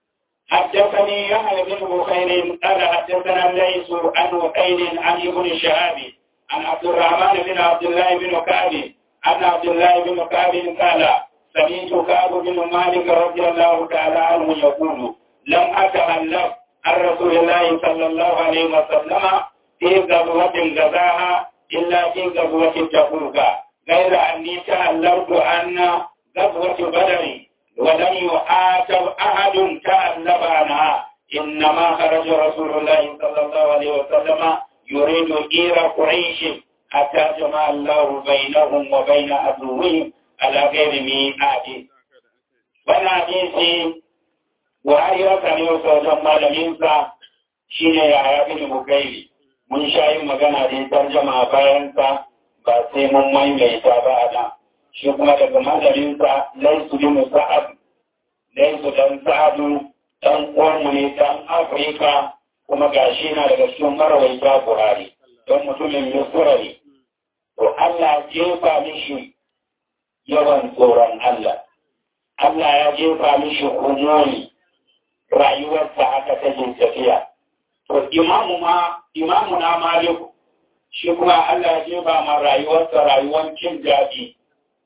A: حدثني يحيى بن بخير قال حدثنا الليث عن وقيل عن ابن شهاب عن عبد الرحمن بن عبد الله بن كعب عن عبد الله بن كعب قال سمعت كعب بن مالك رضي الله تعالى عنه يقول لم أتخلف عن رسول الله صلى الله عليه وسلم في غزوة غزاها إلا في غزوة تبوك غير أني تألفت أن غزوة بدر ولم يعاتب أحد تألف عنها إنما خرج رسول الله صلى الله عليه وسلم يريد إير قريش حتى جمع الله بينهم وبين عدوهم على غير ميعاد wannan hadisi Buhari ya sami wasu wajen malaminsa shi ne ya haya bin Bukairi. Mun sha yin magana da ya tarjama bayansa ba sai mun maimaita ba a nan. Shi kuma daga malaminsa Laisu bin Sa'ad, Laisu dan Sa'adu, dan uwanmu ne dan Afirka kuma ga shi na daga cikin marawaita Buhari. Don mutumin Misra ne. To Allah jefa mishi yawan tsoron Allah. Allah ya jefa mishi humori rayuwarsa haka take tafiya. To imamu ma imamu na Maliku shi kuma Allah ya jefa ma rayuwarsa rayuwar cin daɗi.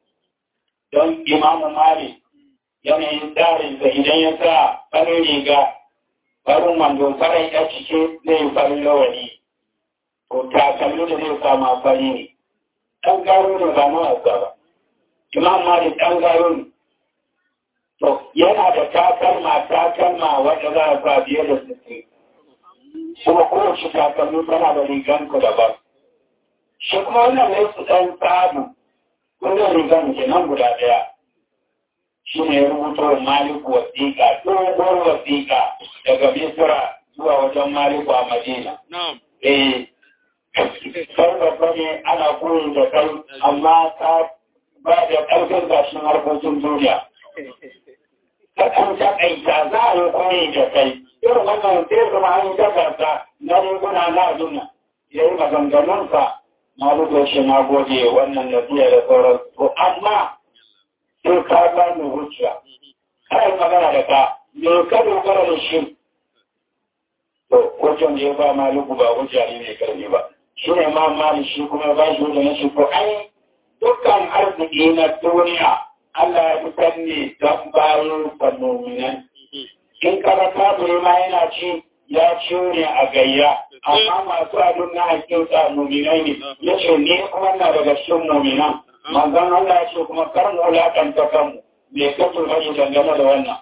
A: Don imamu Malik yanayin tsarin da idan ya sa farin riga farin wando farin ya cike zai yi farin lawani. To takalmi da zai sama fari ne. Ɗan garo ne ba na wasa ba. Imam Malik ɗan garo ne. To, yana da takalma takalma wanda za a sa biye da sittin. Kuma kowace takalmi tana da rigan ku daban. Shi kuma wannan ne su ɗan tsadu, wannan rigan ke nan guda ɗaya. Shi ne ya rubuto Maliku wasiƙa, dogon wasiƙa daga Misra zuwa wajen Maliku a Madina. Eh, kai babba ne ana koyi da kai, amma ka ba da ƙarfin gashin harkokin duniya. Kakan taƙaita za a yi koyi da kai, irin wannan sai zama an yi takarta na riguna na duniya. Ya yi maganganunsa na rubuta shi na gode wannan nasiya da sauran. To, amma sai ka ba ni hujja. Kana magana da ka, me ka dogara da shi? To, hujjan da ya ba maliku ba hujja ne mai karfi ba. Shi ne ma mali shi kuma ba shi hujja na shi ko ai dukkan arziki na duniya Allah ya fitar ne don bayan fannominan. In karata bai ma yana ci ya ciyo ne a gayya, amma masu abin na hakika muminai ne, ya ce ne kuma na daga cikin muminan. Manzan Allah ya ce kuma kar mu wulaƙanta kanmu, me ka turbashi dangane da wannan.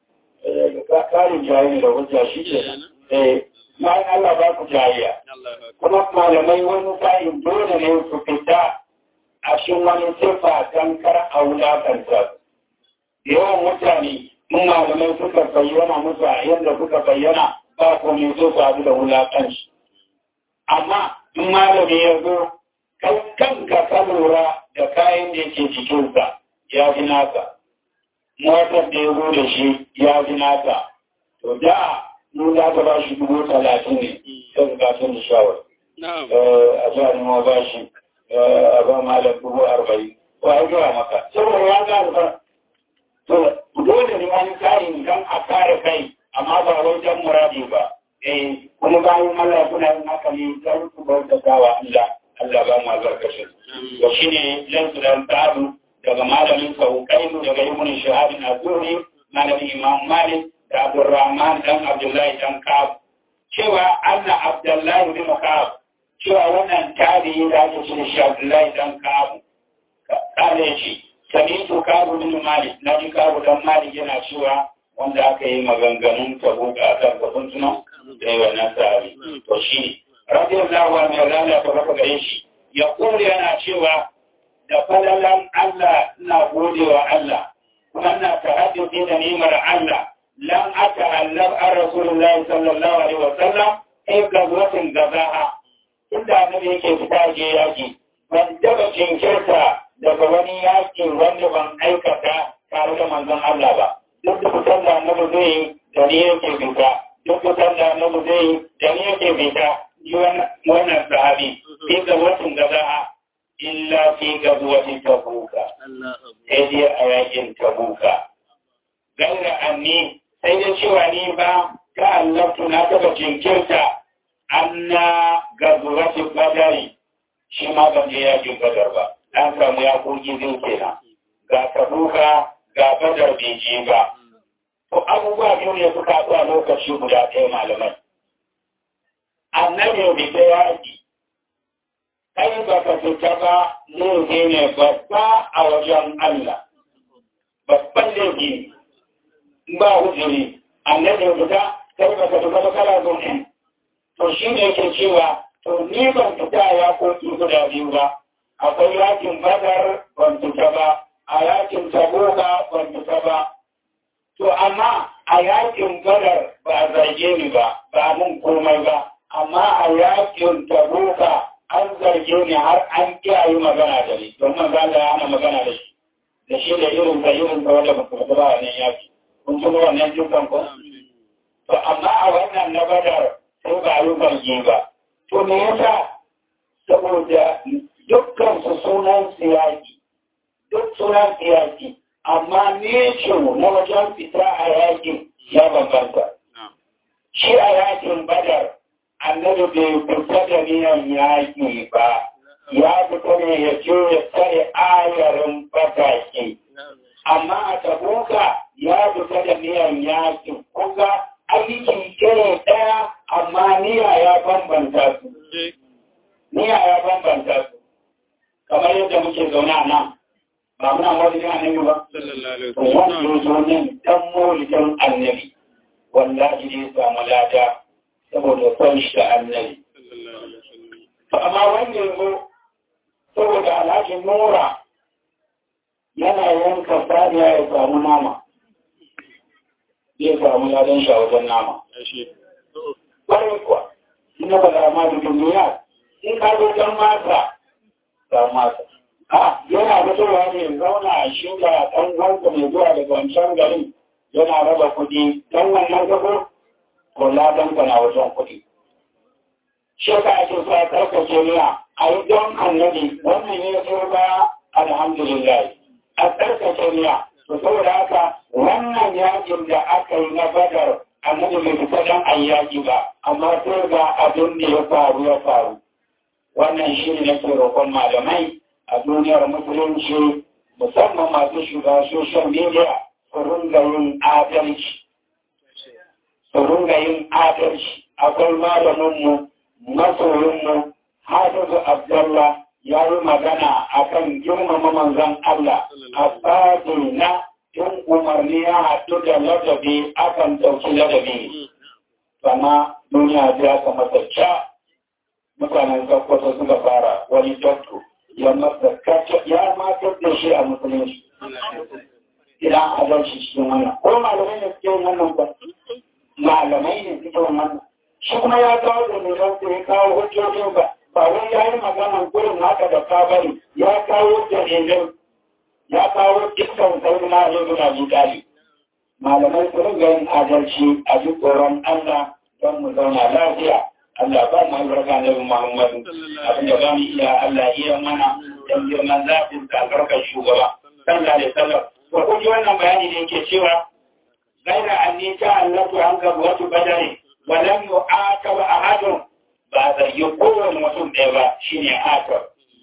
A: Karin jayi da hujja shi ce. Bayan Allah ba ku jayiya. Kuma malamai wani sa'in dole ne su fita a cikin wani sifa don kar a wulakanta yawan mutane in malamai suka bayyana musu a yadda suka bayyana ba ko mai zo su da wulakanci amma in malami ya zo kai kanka ka lura da kayan da yake jikinsa ya fi nasa motar da ya zo da shi ya fi nasa to da mu za ka ba shi dubu talatin ne sai ka sun da shawar a jihar ma ba shi a ba malam dubu arba'in ko a zuwa maka saboda ya ga alfa to dole ne wani tsarin don a kare kai amma ba wajen muradi ba eh kuma bayan Allah kuna yin haka ne don ku bautata wa Allah Allah ba mu albarkacin to shine lan su dan tabu daga malamin sauƙainu daga ibn shahabin azuri malamin imam malik da abdurrahman dan abdullahi dan kab cewa anna abdullahi bin kab cewa wannan tabi'i da ake ce shi abdullahi dan kab kare shi samitu kabu bin malik na ji kabu dan malik yana cewa wanda aka yi maganganun tabuka a kan kafin tunan da yi wannan sahabi to shi radiyallahu anhu ya lalata baka gare shi ya kore yana cewa da falalan Allah ina godewa Allah kuma ina tahadduki da nimar Allah lam ata'allab an rasulullahi sallallahu alaihi wa sallam ai gazwatin gazaha inda annabi yake fita je yaki ban taba jinkirta daga wani yaki wanda ban aikata tare da manzon Allah ba duk da fitar da annabi zai yi da ni yake fita duk fitar da annabi zai yi da ni yake fita yi wannan sahabi fi gazwatin gazaha illa fi gazuwati tabuka sai dai a yakin tabuka gaira anni sai dai cewa ni ba ta allaftu na taba jinkirta anna gazuwati badari shi ma ban je yakin badar ba an samu ya koki zai kenan ga tabuka ga badar bai je ba to abubuwa biyu ne suka haɗu a lokaci guda ɗaya malamai annabi bai ta yaki kai ba ka fita ba laifi ne babba a wajen Allah. Babban laifi ba hujiri, annabi fita kai ba ka fita ba kala zaune. To shi ne ke cewa, to ni ban fita ya koki guda biyu ba, akwai yakin badar ban fita ba, a yakin taboka ban fita ba. To amma a yakin badar ba a zarge ni ba, ba mun komai ba, amma a yakin taboka an zarge ni har an kiyaye magana da ni don manzo Allah ya hana magana da shi da shi da irin da irin da wanda ba ba wannan yaki kun ji wannan dukan ko to amma a wannan na badar sai ba yi zarge ba to me yasa saboda dukkan su sunan siyaki duk sunan siyaki amma ne ce na wajen fita a yakin ya bambanta shi a yakin badar annabi bai fita da niyan yaƙi ba ya fita ne ya ce ya tsare ayarin fatake amma a tabuka ya fita da niyan yaƙi kuka aiki iri ɗaya amma niyya ya bambanta su niyya ya bambanta su kamar yadda muke zaune a nan ba muna wajen annabi ba wanda ya zo nan dan molikin annabi wallahi ne samu lada saboda son shi da annabi. Amma wanda yanzu saboda alhaji Nura yana yanka saniya ya samu nama. Zai samu ladan shi a wajen nama. Ƙwarai kuwa, ina ba da ma da duniya, in ka zo don masa, ga masa. A yana fitowa ne zauna a shi da ɗan wanka mai zuwa daga wancan garin yana raba kuɗi don wannan gabo kula don na wajen kuɗi. Shi ka ake sa karkace niya a yi don annabi wannan ne so ba alhamdulillah a karkace niya. To saboda haka wannan yakin da aka yi na badar annabi bai fita don ayyaki ba amma sai ga abin da ya faru ya faru. Wannan shi ne nake roƙon malamai a duniyar musulunci musamman masu shiga social media su ringa yin adalci. su ringa yin adalci akwai malaminmu masoyinmu hafizu abdullah ya yi magana a kan girmama manzan Allah a tsari na in umarni ya haɗu da ladabi akan ɗauki ladabi sama duniya ta ka masarca mutanen sakkwato suka fara wani dokto ya matar da shi a musulunci idan adalci cikin wannan ko malamai da suke wannan ba malamai ne suke wannan shi kuma ya kawo da nisan su ya kawo hujjojin ba ba wai ya yi maganan gurin haka da ka bari ya kawo dalilin ya kawo dukkan sauri na yin guna jikali malamai su ringa yin adalci a duk tsoron Allah don mu zauna lafiya Allah ba mu albarka na Muhammadu abin da ba mu iya Allah iya mana don girman zafin albarkar shugaba sallallahu alaihi wasallam to kun ji wannan bayani da yake cewa gaira anni ta allatu an ga wata badare wa lam yu'aqaba ahadun ba zai yi kowane mutum ɗaya ba shine akab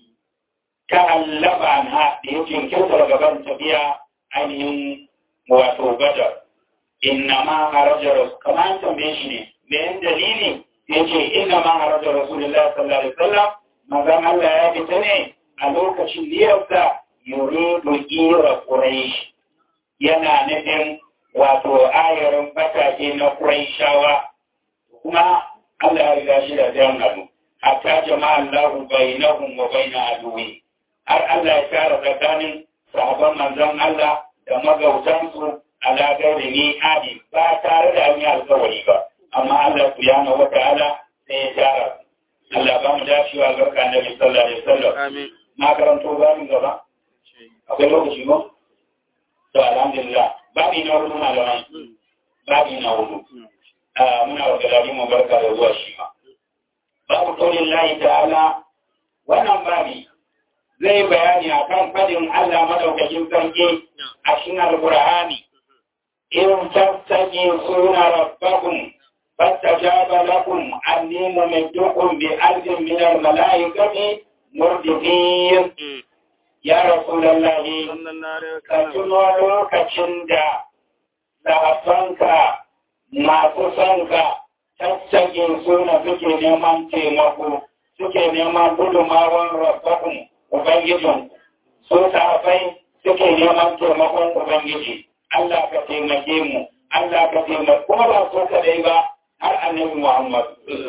A: ta allaba anha da ya jinkirta daga ban tafiya ainihin wato badar inna ma haraja rasul kamar an tambaye shi ne me yin dalili ya ce inna ma haraja rasulullah sallallahu alaihi wasallam mazan Allah ya fita ne a lokacin niyarsa yuridu ira quraish yana nufin wato ayarin fatake na quraishawa kuma Allah ya riga shi da jan abu hatta jama'a Allah bainahum wa bain aduwi har Allah ya tara tsakanin sahabban manzon Allah da magautansu ala gairi ni adi ba tare da an yi alkawari ba amma Allah subhanahu wa ta'ala sai ya tara Allah ba mu dacewa ga kan Nabi sallallahu alaihi wasallam
B: Amin.
A: na karanto babin gaba akwai lokaci ko to alhamdulillah babi na hudu malamai babi na hudu muna wa galari mu barka da zuwa shi ma babu kaunin layi ta'ala wannan babi zai bayani akan fadin Allah madaukakin sarki a cikin alqur'ani in tastajibuna rabbakum fastajaba lakum anni mumiddukum bi alfin min al-mala'ikati murdifin ya rasulullahi ka tuno lokacin da sahabbanka masu sonka tattagin suna suke neman taimako suke neman gudumawan rabbakun ubangijin su sahabai suke neman taimakon ubangiji Allah ka taimake mu Allah ka taimake kuma ba so kadai ba har annabi Muhammad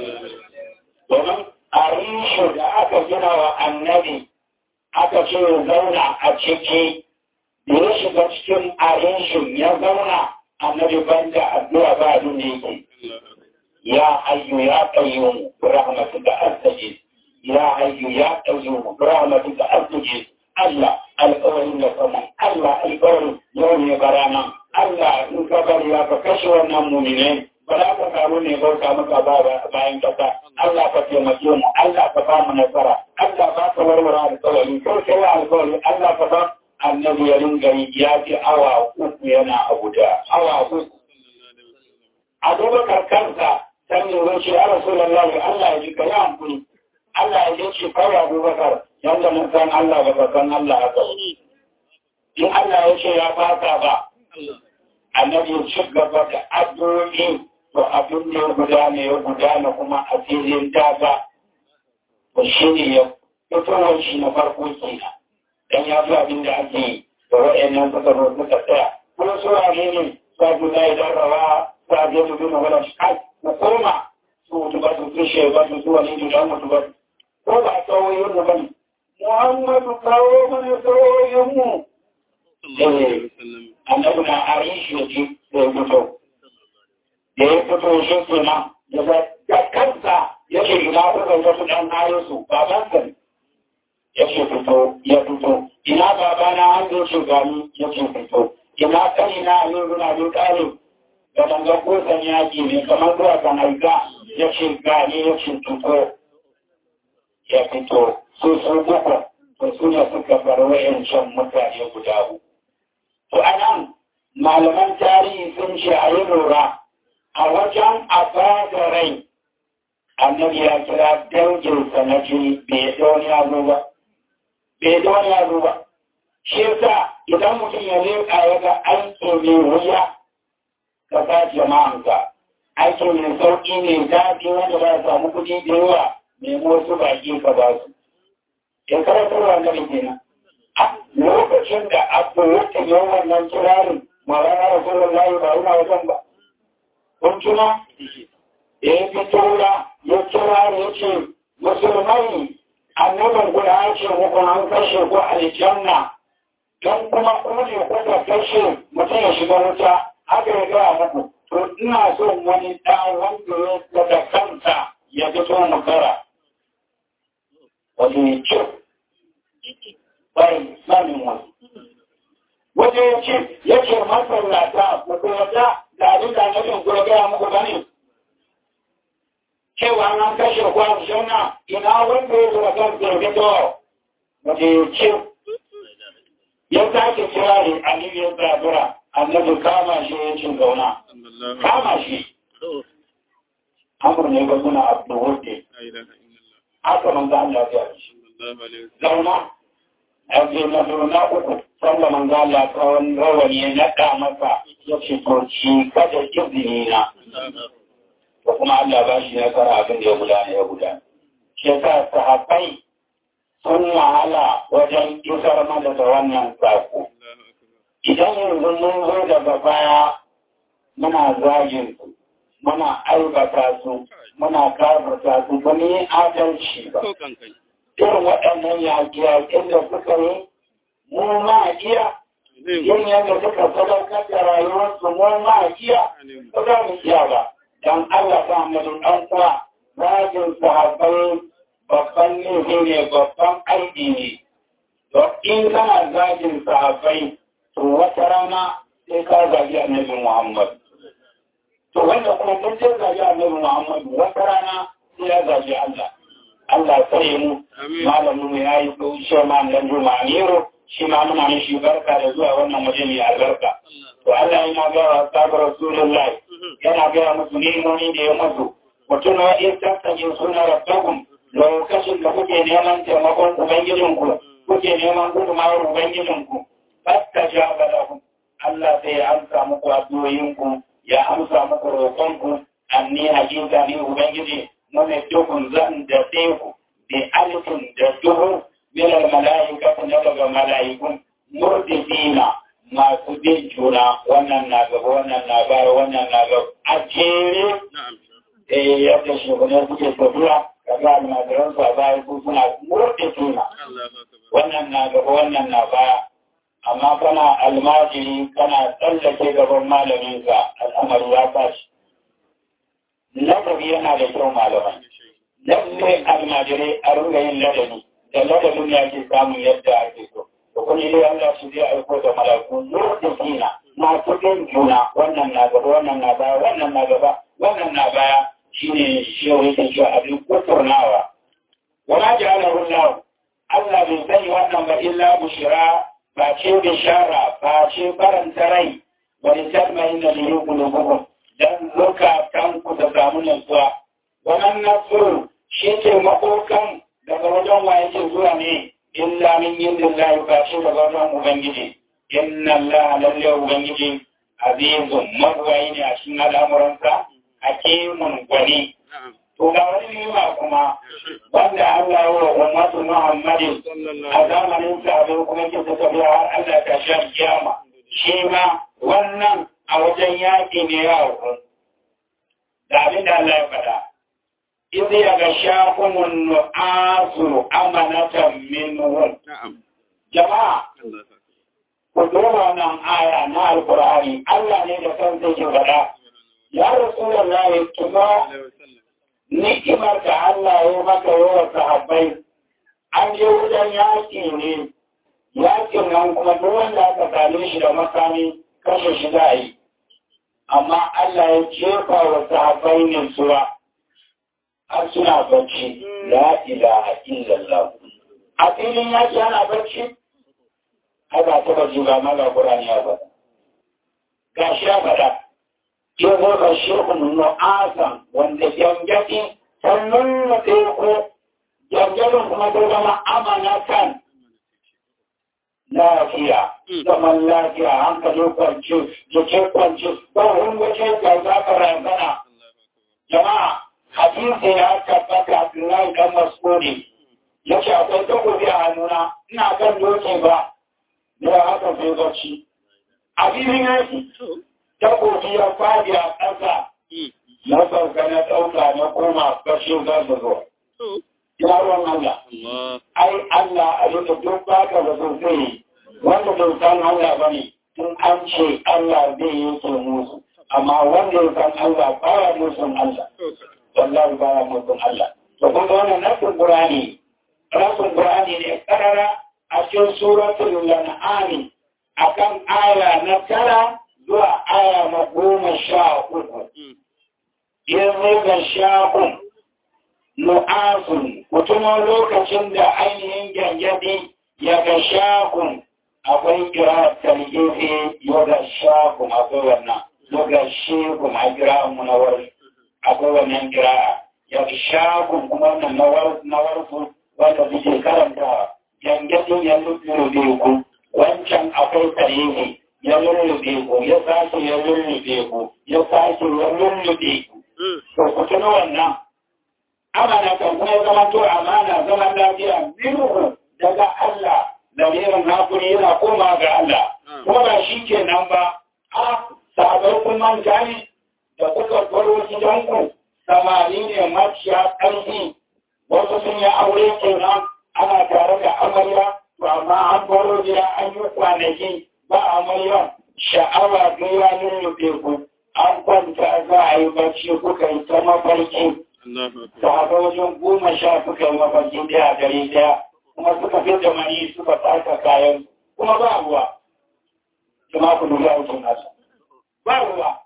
A: domin a rishu da aka gina wa annabi aka ce zauna a ciki da ya shiga cikin arishin ya zauna annabi banda addu'a ba abin da yake ya hayyu ya qayyum bi rahmatika astaghith ya hayyu ya qayyum bi rahmatika astaghith Allah alƙawarin da kuma Allah alƙawarin yau ne barana Allah in ka bari ya ka kashe wannan mu'minai ba za ka samu ne bauta maka ba bayan kasa Allah ka taimake mu Allah ka ba mu nasara Allah ba ka warware alƙawari ko kai alƙawari Allah ka ba annabi ya ringa yi ya fi awa uku yana a guda awa uku abubakar kansa san yi wuce ya rasu lallahi Allah ya ji ka yi hankuli Allah ya ji ce kawai abubakar yadda mun san Allah ba ka san Allah haka in Allah ya ce ya fata ba annabi ya ci gaba da addu'o'i to abin da ya gudana ya gudana kuma a filin daga to shi ne ya fitowar shi na farko kenan dan ya fi abin da ake yi da wa'annan suka zo suka tsaya kuma su wane ne sa su zai darrawa sa je su duna wala shi kai ku koma su mutu ba su kishe ba su zuwa ne da mutu ba ko ba tsawoyin mu bane Muhammadu kawo mana tsawoyin mu annabi na arishi ya ji da ya fito da ya fito shi kenan da kansa ya ce ina kuka wasu ɗan ayosu babansa ne ya ce fito ya fito ina baba na an zo shugani ya ce fito ina kani na a yin runa bin ƙarin da dangar kosan yaƙi ne kamar zuwa kan aika ya ce gani ya ce fito ya fito su su uku to su ne suka bar wayancan mutane guda uku to a nan malaman tarihi sun ce a yi lura a wajen a da rai annabi ya kira danginsa na jini bai ɗauni ya zo ba bai da wani yaro ba. Shi yasa idan mutum ya leƙa ya ga aiki mai wuya ka sa jama'anka, aiki mai sauƙi ne daɗi wanda ba samu kuɗi da yawa nemo wasu baƙi ka ba su. Ya karatar wannan kenan. A lokacin da abu wata yau wannan kirarin mawara da sauran layi ba yana wajen ba. Kun tuna? Ya fito ya kira ya ce musulmai annaban guda ya ce muku an kashe ku aljanna don kuma ku ne kuka kashe mutum ya shiga wuta haka ya gaya muku to ina son wani ɗan wanda ya daga kansa ya fito mu kara wani ya ce bai sanin wani wanda ya ce ya ce masallata ku kuma da abin da nufin ku ya gaya muku bane cewa an kashe kwan suna ina wanda ya zuwa kan zirgito wace ce ya sake kira ne aliyu ya zabura annabi kama shi ya cin gauna kama shi amur ne ga suna abu wuce haka manzo Allah ya ce zauna a ce na zauna uku sanda manzo Allah kawai rawani ya naɗa masa ya ce to shi kada izini na ko kuma Allah ba shi nasara abin da ya gudana ya gudana shi yasa sahabbai sun wahala wajen isar mana da wannan sako idan yanzu mun zo daga baya muna zagin su muna aibata su muna kafirta su ba mu yi adalci ba irin waɗannan yaƙi-yaƙin da suka yi mu ma iya yin yadda suka sadaukar da rayuwarsu mu ma iya ba za mu iya ba don Allah ta mu ɗan kuwa zagin sahabbai babban laifi ne babban aiki ne to in kana zagin sahabbai to wata rana sai ka zagi annabi Muhammad to wanda kuma kun sai zagi annabi Muhammad wata rana sai ya zagi Allah Allah sai mu malamin mu yayi ko shi ma dan Juma Amiro shi ma muna mishi barka da zuwa wannan waje mai albarka to Allah yana ga wa sabar Rasulullahi yana ga musu nemomi da ya musu mutum wa in tattakin suna rabbakum lokacin da kuke neman taimakon Ubangijinku, kuke neman gudunmawar Ubangijinku, fasta ja balahun, Allah sai ya amsa muku addu'o'inku, ya amsa muku roƙonku, anni hakika ni Ubangiji, mune dukun zan da teku, bi alifin da duhu, milal mala'ika na daga mala'ikun, murdifina masu bin juna, wannan na gaba, wannan na baya, wannan na gaba, a jere, eh yadda shugaban suke tafiya, kaga almajiran sa baya ko suna murɗe juna wannan na gaba wannan na baya amma kana almajiri kana tsallake gaban malaminka al'amari ya tashi ladabi yana da kyau malamai lalle almajirai a ringa yin ladabi da ladabin ya ke samun yadda ake so da kuma dai Allah shi zai aiko da malaku murɗe juna masu bin juna wannan na gaba wannan na baya wannan na gaba wannan na baya shi ne shehu yake cewa abin kuturnawa wala ja'alahu Allah Allah bai sani wannan ba illa bushira ba ce bishara ba ce faranta rai wa litatma'in da lihi qulubuhum dan zukatan ku da samu nutsuwa wannan nasru shi ke makokan daga wajen wa yake zuwa ne illa min indillahi ba ce daga wajen ubangiji inna Allah lalle ubangiji azizun magwayi ne a cikin al'amuransa hakimun gwani. To ga wani nima kuma wanda Allah wa ummatu Muhammadin a zamanin sabon kuma ke tafiya har Allah ta shan kiyama. Shi ma wannan a wajen yaƙi ne ya hukun. Da abin da Allah ya faɗa. Izi ya ga shakunan nu'asu amanatan minhum. Jama'a, ku duba wannan aya na Alƙur'ani, Allah ne da kansa ke faɗa. ya Rasulallah kuma ni'imar da Allah ya maka yawa sahabbai an je wajen yaƙi ne yaƙin nan kuma duk wanda aka same shi da makami kashe shi za yi amma Allah ya jefa wa sahabbai ne suwa har suna bacci la ilaha illallah a filin yaƙi ana bacci haka ta bacci ba mala Qur'ani ya faɗa gashi ya faɗa ya zama shekun nu'asan wanda gyangyaɗi sannan na teku gyangyaɗin kuma ta zama amanatan lafiya zaman lafiya hankali kwanci jike kwanci ba wani waje da za ka razana jama'a hadisi ya tabbata Abdullahi dan Mas'udi ya ce akwai takobi a hannuna ina kan doke ba da haka sai bacci a filin yaki takobi ya fadi a ƙasa na sauka na ɗauka na koma bashin za su zo. Yaron Allah, ai Allah a yadda duk baka da sosai wanda bai san Allah ba ne, tun an ce Allah zai yi ke musu, amma wanda ya san Allah baya musun Allah, wallahi baya musun Allah. To kun ga wannan nasin Qur'ani, nasin Qur'ani ne karara a cikin suratul Lan'am akan aya na tara zuwa aya na goma sha uku. Yanzu ga sha'un nu'asun, mutumin lokacin da ainihin gyangyaɗi ya ga sha'un akwai kira talifi yoga shakum akwai wannan yoga shekum a kira mu na wari akwai wannan kira ya shakum kuma wannan na warsu wanda suke karanta yangadin ya lullube ku wancan akwai talifi ya lullube ku ya sake ya lullube ku ya sake ya lullube ku to ku tuna wannan amana kan kuma zama to amana zaman lafiya minhu daga Allah lamirin hakuri yana koma ga Allah kuma ba shi ke nan ba a sabar kun manta ne da kuka baro gidanku samari ne maciya ƙarfi wasu sun yi aure kenan ana tare da amarya to amma an baro gida an yi kwanaki ba amarya sha'awa ga ya lullube ku an kwanta za a yi bacci kuka yi ta mafarki sahabai wajen goma sha suka yi mafarki daya gare daya kuma suka fi da mani suka taka kayan kuma ba ruwa kuma ku dubi aikin nasu ba ruwa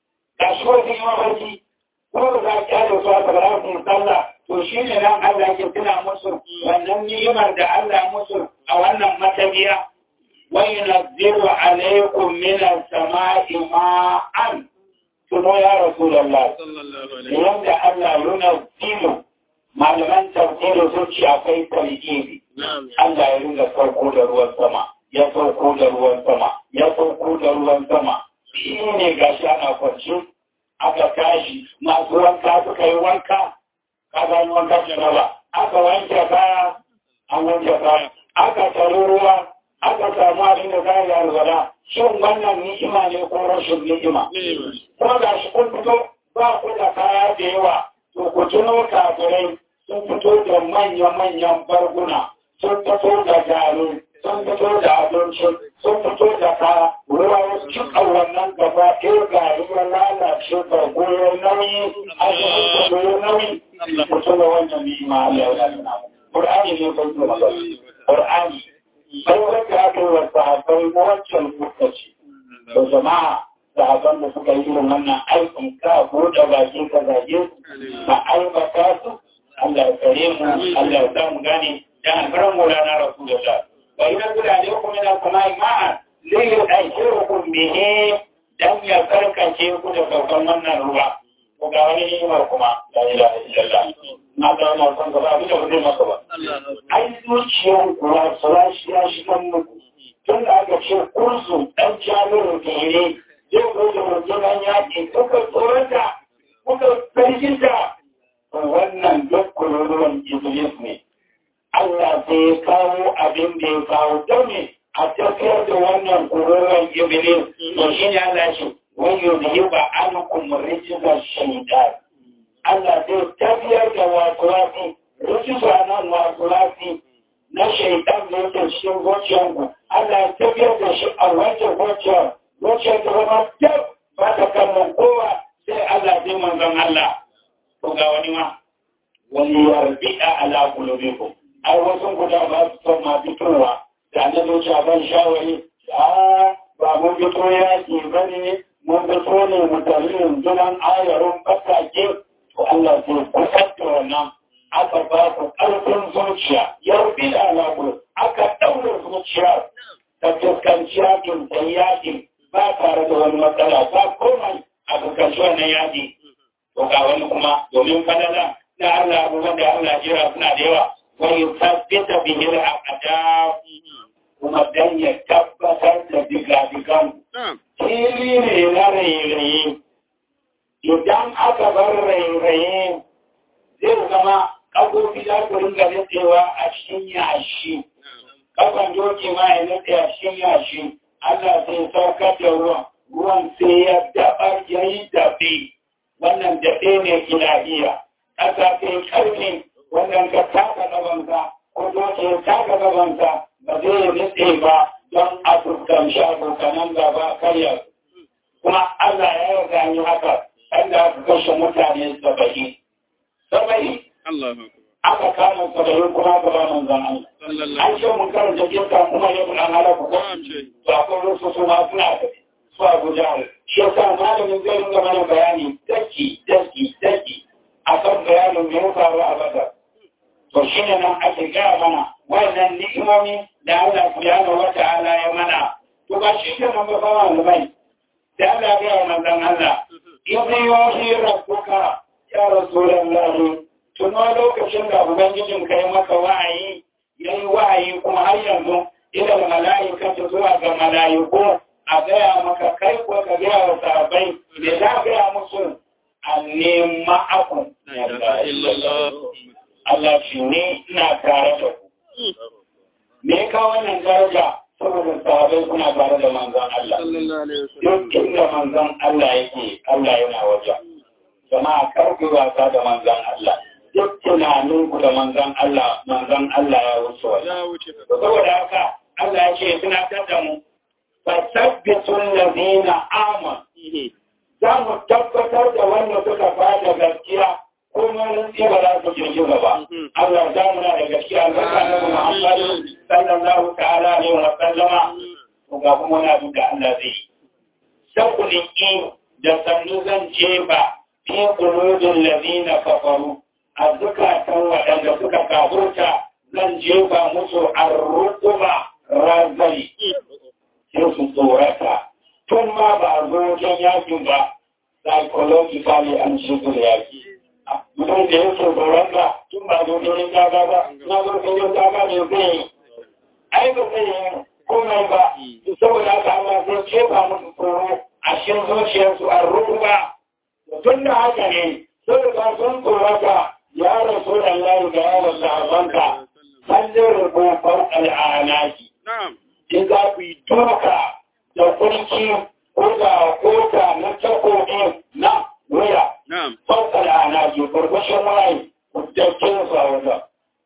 A: ga shi wasu yi mafarki kuma ba za a kyale su a tsakarar su sallah to shi ne nan Allah ke tuna musu wannan ni'imar da Allah musu a wannan matabiya wa yunazzilu alaikum min as-sama'i ma'an tuno ya rasulullah yanda Allah yunazzilu malaman tafsiri sun ce akwai tarjibi Allah ya ringa sauko da ruwan sama ya sauko da ruwan sama ya sauko da ruwan sama shi ne gashi ana kwanci aka tashi masu wanka suka yi wanka ka gani wanka ce ba aka wanke kaya an wanke kaya aka taro ruwa aka samu abin da kayan ya rubada shin wannan ni'ima ne ko rashin ni'ima kuma gashi kun fito ba ku da kaya da yawa to ku tuno kafirai sun fito da manya-manyan barguna sun fito da gari sun fito da abinci sun fito da ka ruwa wasu cikin wannan gaba ɗaya gari ya lalace ga goyon nauyi a cikin goyon nauyi mutum da wannan ni'ima Allah ya nuna Qur'ani ne kai kuma Qur'ani sai wanda aka yi wa sahabbai wancan lokaci da jama'a sahabban da suka yi irin wannan aikin ka buɗe baki ka zage su ba aibata su Allah ya kare mu Allah ya sa mu gane dan alfaran Maulana Rasulullah wa idan guda ne ku mina kuma ma'a zai yi ɗauke bihe dan ya karkace ku da saukan wannan ruwa ko ga wani ni'imar kuma la ilaha illallah na ga wannan son gaba abin da ku zai masa ba ai zuciyar kuwa sura shi ya shi kan muku tun da aka ce kursu dan jami'in fere zai zo da rundunar yaƙi kuka tsoronta kuka sarkinta wannan duk kururuwan iblis ne Allah sai ya kawo abin da ya kawo don ne a tafiyar da wannan kururuwan iblis to shi ne Allah shi wani yau ba an kuma rijizar shaitan Allah zai tafiyar da wasu wasu rijizar nan wasu wasu na shaitan da yake cikin zuciyarku Allah ya tafiyar da shi a wancan zuciyar zuciyar da zama kyau ba ta kallon kowa sai Allah zai manzon Allah ko ga wani ma wani yarbi'a ala qulubikum ai wasu guda ba su son ma fitowa da na zuciya ban shawari a ba mun fito yaki ba ne mun fito ne mu tare rundunan ayarun bakake to Allah zai kusar da wannan aka ba ku ƙarfin zuciya yarbi'a ala qulub aka daura zuciya ta fuskanci yakin da yakin ba tare da wani matsala ba komai a fuskanci wannan yaki to ga wani kuma domin falala na Allah abubuwan da Allah jira suna da yawa wani tabbata bihir a kada kuma dan ya tabbatar da diga-digan fili ne na rairayi idan aka bar rairayi zai zama ƙagofi za ku ringa nutsewa a cikin yashi ƙafan doki ma ya nutse a cikin yashi Allah sai saukar da ruwan ruwan sai ya daɓar ya yi daɓe wannan daɗe ne ilahiya ƙasa ta yi ƙarfi wannan ka taka gabansa ko doke ya taka gabansa ba zai yi nitse ba don a fuskanci abokanan gaba karya kuma Allah ya yarda ni haka inda aka kashe mutane saba'in saba'in aka kama saba'in kuma gaba manzan Allah an ce mun karanta jinka kuma ya buɗan halaku ko to akwai wasu su ma suna da su abu jihar shi yasa malamin zai ringa mana bayani daki daki daki akan bayanin da ya faru a bada to shi ne nan ake gaya mana wannan ni'imomi da Allah subhanahu wa ta'ala ya mana to ba shi ke nan ba ba malamai da Allah ya ga manzon Allah ibn yuhi rabbuka ya rasulullahi tuno lokacin da ubangijin kai maka wa'ayi yayi wa'ayi kuma har yanzu ila mala'ikatu zuwa ga mala'iku a gaya maka kai ko ka gaya wa sahabbai da za a gaya musu anne ma'akun Allah shi ne ina tare da ku me ka wannan daraja saboda sahabbai kuna tare da manzon Allah duk inda manzon Allah yake Allah yana waje jama'a karku wasa da manzon Allah duk tunanin ku da manzon Allah manzon Allah ya wuce waje saboda haka Allah ya ce suna tada mu fasabbitun ladina aman za mu tabbatar da wanda suka fada gaskiya kuma nutsi ba za su girgiza ba Allah za mu na da gaskiya zaka na Muhammad sallallahu ta'ala alaihi wa sallama to ga kuma na duka Allah zai sakuli in da sannu zan je ba fi qulubin ladina kafaru a zukatan waɗanda suka kafurta zan jefa musu arruquba razali sai su tsorata tun ma ba a zo wajen yakin ba psychologically an shigo da yaki mutum da yake tsorata tun ba zo wajen daga ba na zo wajen daga ne zai yi ai ba zai yi komai ba saboda haka Allah zai jefa musu tsoro a cikin zuciyarsu a ruba tun da haka ne saboda sun tsorata ya rasu da Allah ga yawon sahabanka sallin rubufar al'anaki in za ku yi duka da kurki ko da kota na takobi na wuya. Fauka da ana ke farfashin waye kudancin su a wajen.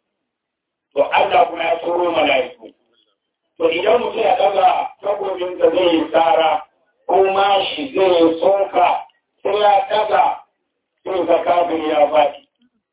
A: To Allah kuma ya turo mala'iku. To idan mutum ya daga takobin da zai yi tsara ko mashi zai yi soka sai ya daga sai ga kafin ya faɗi.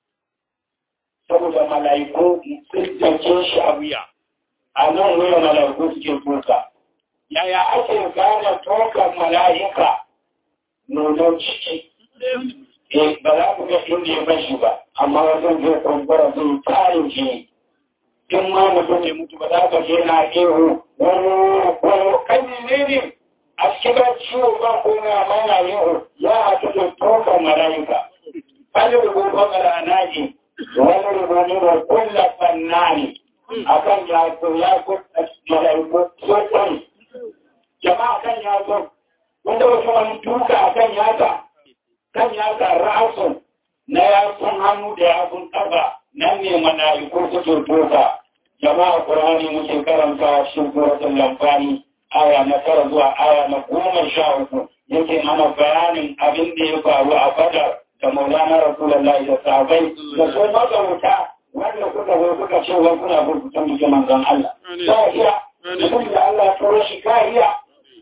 A: Saboda mala'iku sun jance shi a wuya. a nan wuya mala'iku suke tuka. Yaya ake gane tokan mala'ika nonon ciki? Eh, ba za ku ga inda ya bashi ba, amma wajen zai kumbura zai tarin jini. In ma mutum ya mutu ba za ka je na ihu wani wani kan ne ne a cikin ba ciwo ba ko na mana ihu ya haɗu da tokan mala'ika. Wani rubutun al'anaji, wani rubutun da kulla fannani. akan yaso yaso malaiku sosai jama'a kan yaso wanda wasu wani duka akan yasa kan yasa ra'asun na yasun hannu da yasun ƙafa nan ne malaiku suke doka jama'a ƙur'ani muke karanta shi suratul lamfani aya na tara zuwa aya na goma sha uku yake mana bayanin abin da ya faru a badar da maulana rasulullahi da sahabai da su mazauta wanda kuka zo kuka ce wai kuna burkutan muke manzon Allah. Za iya, mutum da Allah turo shi ka iya.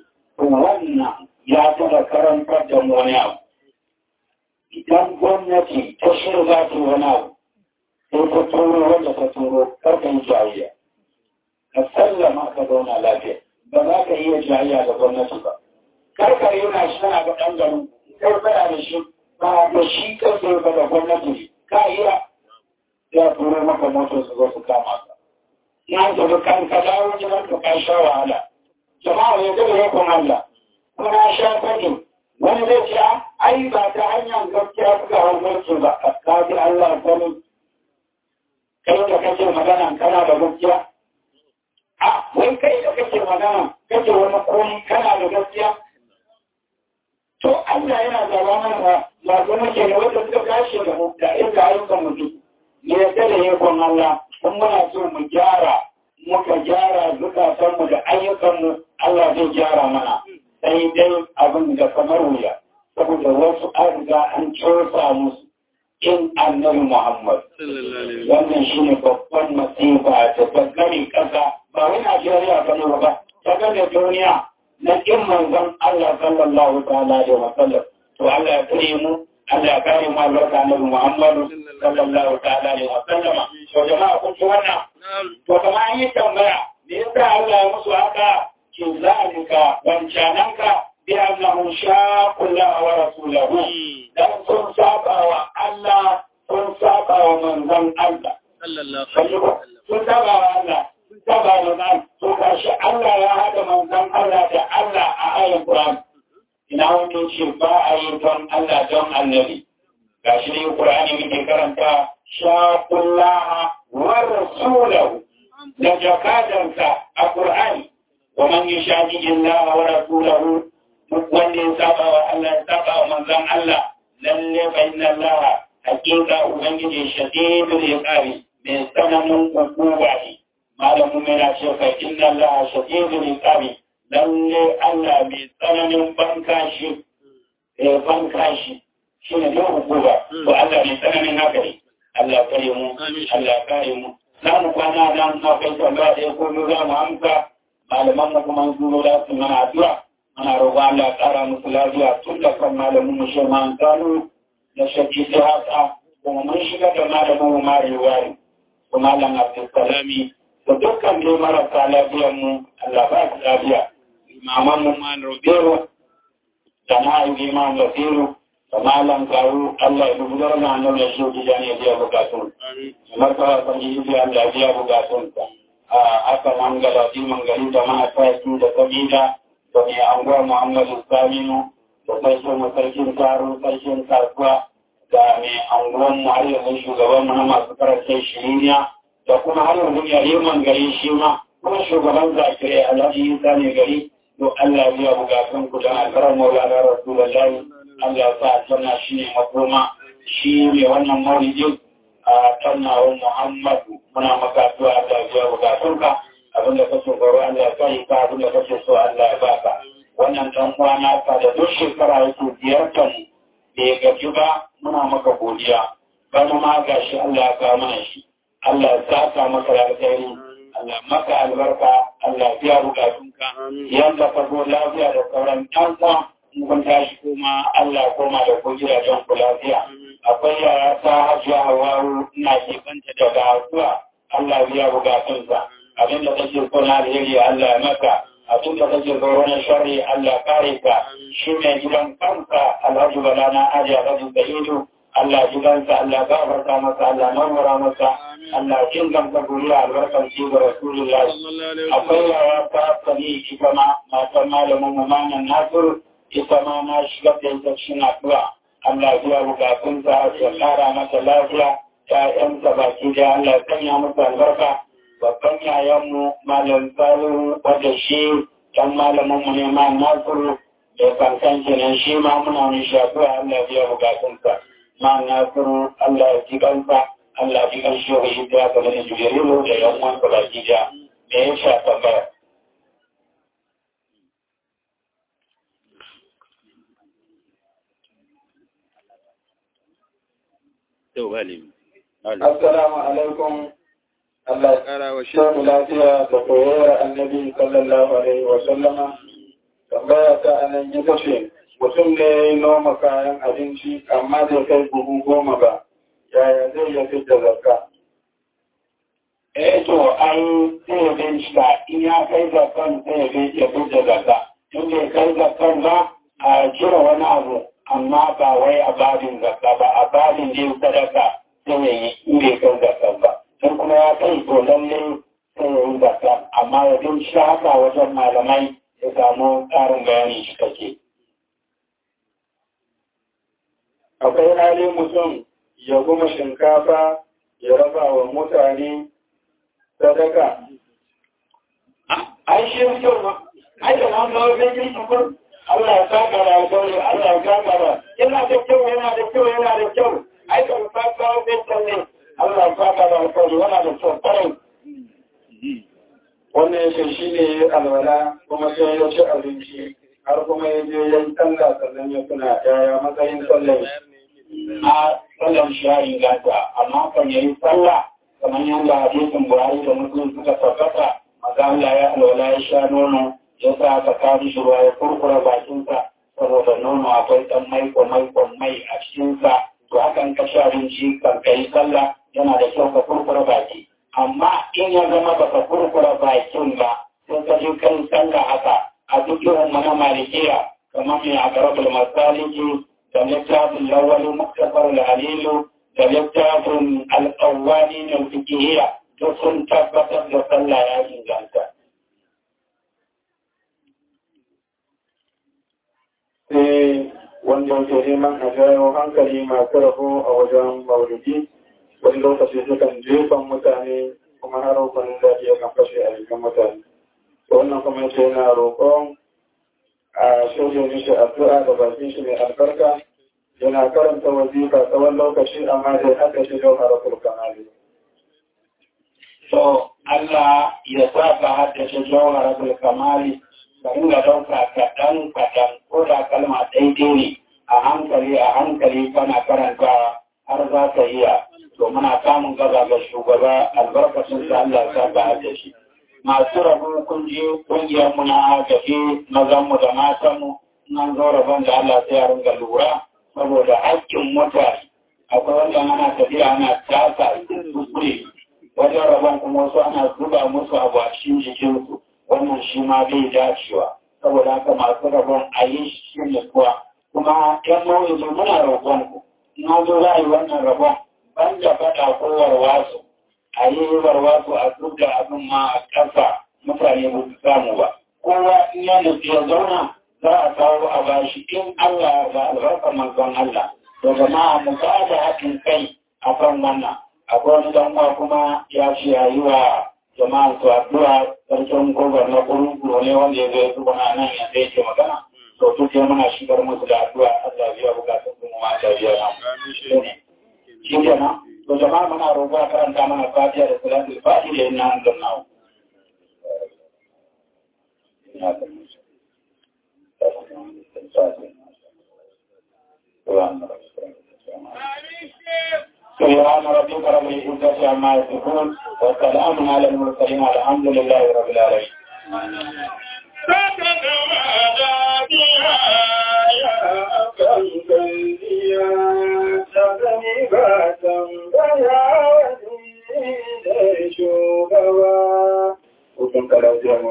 A: Wannan ya taɓa karantar da mu wani abu. Idan gwamnati ta shirya za ta wani abu, sai ta turo wanda ta turo karka yi jayayya. Ka sallama ka zauna lafiya. Ba za ka iya jayayya da gwamnati ba. Karka yana shi tana ga ɗan garin, kai fada da shi ba da shi kai ba da gwamnati ka iya ya turo maka motar su zo su kama ka. Na tafi kan ka dawo gidan ka ka sha wahala. Jama'a ya gaba ya kuma Allah. Kuma na sha fadin wani zai ce ai ba ta hanyar gaskiya suka hau mulki ba ka ji Allah sani. Kai da kake magana kana da gaskiya. A wai kai da kake magana kake wani koyi kana da gaskiya. To Allah yana zaba mana ba zama ke da wanda suka tashi da mu da inda ayyukan mutum. ya yarda da yakon Allah kun muna so mu gyara muka gyara zukatanmu da ayyukanmu Allah zai gyara mana sai dai abin da kamar wuya saboda wasu an riga an cosa musu in annabi Muhammad wannan shine babban masifa ta bangare kasa ba wai Najeriya ba ne ba ta gane duniya na kin manzon Allah sallallahu ta'ala alaihi wa sallam to Allah ya kare mu Allah ya kare mu albarka annabi Muhammad sallallahu ta'ala alaihi wa sallama to jama'a kun ci wannan to kamar an yi tambaya me yasa Allah ya musu haka ki zalika wancananka bi annahu shaqullah wa rasulahu dan sun saba wa Allah sun saba wa manzon Allah
B: sallallahu
A: sun saba wa Allah saba da nan to gashi Allah ya haɗa manzon Allah da Allah a ayin Qur'an ina wanda ce ba a yi don Allah don annabi gashi ne Qur'ani muke karanta shaqullaha wa rasulahu da jakadansa a Qur'ani wa man yushaqiqi Allah wa rasulahu duk wanda ya saba wa Allah ya saba wa manzon Allah lalle fa inna Allah hakika ubangiji shadidul iqabi mai tsananin hukuma ne malamin mai na ce fa inna Allah shadidul iqabi lalle Allah mai tsananin bankashi eh bankashi shine da hukuma to Allah mai tsananin haka ne Allah kare mu Allah kare mu za mu kwana nan akwai tambaya da ya komo za mu amsa malaman mu kuma su da su mana addu'a ana roƙon Allah ya ƙara musu lafiya tun da kan malamin mu shi ma gano da shaƙi ta haka kuma mun shiga da malamin mu mari wari ko malam Abdulsalami da dukkan dai marasa lafiyar mu Allah ba su lafiya imaman mu ma Roberto da na yi imam Basiru da malam Kawu Allah ya dubar na annabi da shi gidan ya biya bukatun martaba san yi Allah ya biya bukatun a aka mangala di mangali da mana tsaki da kabila da mai anguwa Muhammadu Saminu da sarkin sarkin taro sarkin kasuwa da mai anguwan mu har yanzu shugaban mu na masu karantar shiriniya da kuma har yanzu yariman gari shi ma kuma shugaban zakirai alhaji isa ne gari to Allah biya bukatun ku da alfarar maulana rasulullahi Allah sa sanna shi ne makoma shi ne wannan maulidin a tannawan Muhammadu muna maka addu'a Allah biya bukatunka abinda kake tsoro Allah ya kai ka abinda kake so Allah ya baka wannan dan kwana ka da duk shekara yake ziyartar bai gaji ba muna maka godiya bana ma gashi Allah ya kawo mana shi Allah ya saka maka da alkhairi Allah maka albarka Allah biya bukatunka yanda ka zo lafiya da sauran ɗan uwa mun tashi kuma Allah koma da ku gidajen ku lafiya akwai yara ta hajiya hawaru ina ke kanta daga addu'a Allah biya bukatunsa abin da kake so na alheri Allah ya maka abin da kake so wani sharri Allah kare ka shi mai gidan kanka Alhaji Bala na Aji Alhaji Sa'idu Allah gidansa Allah gafarta masa Allah nawara masa Allah jin gamsa guriya albarkar ci ga Rasulullahi akwai yara ta sani ita ma matan malamin mu manan Nasiru ita ma na shigar da ita cikin addu'a Allah biya bukatunsa ya kara masa lafiya ‘ya'yansa baki da Allah sanya musu albarka babban yayanmu malam salihu wadda shi ɗan malaminmu ne ma nasiru da kankan kenan shi ma muna mai shafi Allah biya bukatunsa ma nasiru Allah ya ji kansa Allah ji kan shi wa shi ta ga da jibirilu da yan uwansa baki da me ya sha tambaya Assalamu alaikum. Allah ya
B: Ƙara wa shi.
A: samu lafiya da koyar annabi sallallahu alaihi wa sallama. Tambaya ta anan ita ce, mutum ne ya yi noma kayan abinci amma zai kai buhu goma ba, yaya zai iya fi da zakka? Eh to, an sai ya bincika in ya kai zakkan sai ya fi da zakka. In bai kai zakkan ba, a cire wani abu, amma ba wai a babin zakka ba, a babin yin sadaka sai ya yi in bai kai zakkan ba. in kuma ya kai to lalle sai ya yi zakka amma ya bin shi haka wajen malamai ya samu ƙarin bayani shi kake. Akwai hali mutum ya guma shinkafa ya raba wa mutane sadaka. Ai shi yi kyau ba, ai da nan zama zai yi shukur, Allah ya saka da alkawari, Allah ya saka da, yana da kyau, yana da kyau, yana da kyau, ai kan saka zai tsalle. Allah ya da alkawari wana da kyau kwarai. Wannan yake shi ne alwala kuma sai ya ci abinci har kuma ya je ya yi sallah sannan ya tuna yaya matsayin sallah. A sallan shi ya inganta amma kan ya yi sallah kamar yadda hadisin Buhari da Muslim suka tabbata maza Allah ya alwala ya sha nono ya sa aka kari shi ruwa ya kurkura bakinsa saboda nono akwai ɗan maiko maiko mai a cikinsa to hakan ka sha abinci kan kai sallah yana da kyau ka kurkura baki amma in ya zama ba ka kurkura bakin ba sai ka ji kan sallah haka a duk yawan mana malikiya kamar mai a garabul masaliki da littafin lawali muktasar al-halilu da littafin al-qawwani na fikihiyya duk sun tabbatar da sallah ya inganta.
C: sai wanda yake neman a jawo hankali masu rabo a wajen maulidi wani lokaci sukan jefan mutane kuma har wani zaɓi ya kan fashe a jikin mutane wannan kuma yace yana roƙon a shirya mishi addu'a da bakin shi mai albarka yana karanta wazifa tsawon lokaci amma dai haka shi don harafin kamali.
A: So Allah ya sa ka haddace jawharatul kamali ka dinga ɗauka kaɗan kaɗan ko da kalma daidai ne a hankali a hankali kana karanta har za ka iya to muna samun gaba ga shugaba albarkacin sa Allah ya sa ka haddace. Masu rabu kun ji ƙungiyar mu na agaji mazan mu da matan mu nan zo rabon da Allah sai ya ringa lura saboda haƙƙin mutane akwai wanda ana tafiya ana tasa kuskure wajen rabon kuma wasu ana zuba musu abu a cikin jikinsu wannan shi ma bai dacewa saboda haka masu rabon a yi shi ne kuwa kuma yan mawuyi muna roƙon ku na zo za a yi wannan rabon ban da faɗa ko warwasu a yi warwasu a duk da abin ma a ƙasa mutane ba su samu ba kowa in ya nufi ya zauna za a kawo a bashi in Allah ga albarkar manzon Allah da jama'a mu ba da haɗin kai a kan wannan akwai wani dan uwa kuma ya ce ya yi wa jama'a su addu'a sarkin gobar na kurukuru ne wanda ya zai zuba nan ya zai ce magana to duk ya muna shigar musu da addu'a Allah biya bukatun su mu ma da biya na shi kenan to jama'a muna roƙa karanta mana fatiha da salatul fatiha da inna anzalnahu سبحان ربك رب العزة عما يصفون وسلام على المرسلين الحمد لله رب العالمين
C: Shugaba, hukun kalau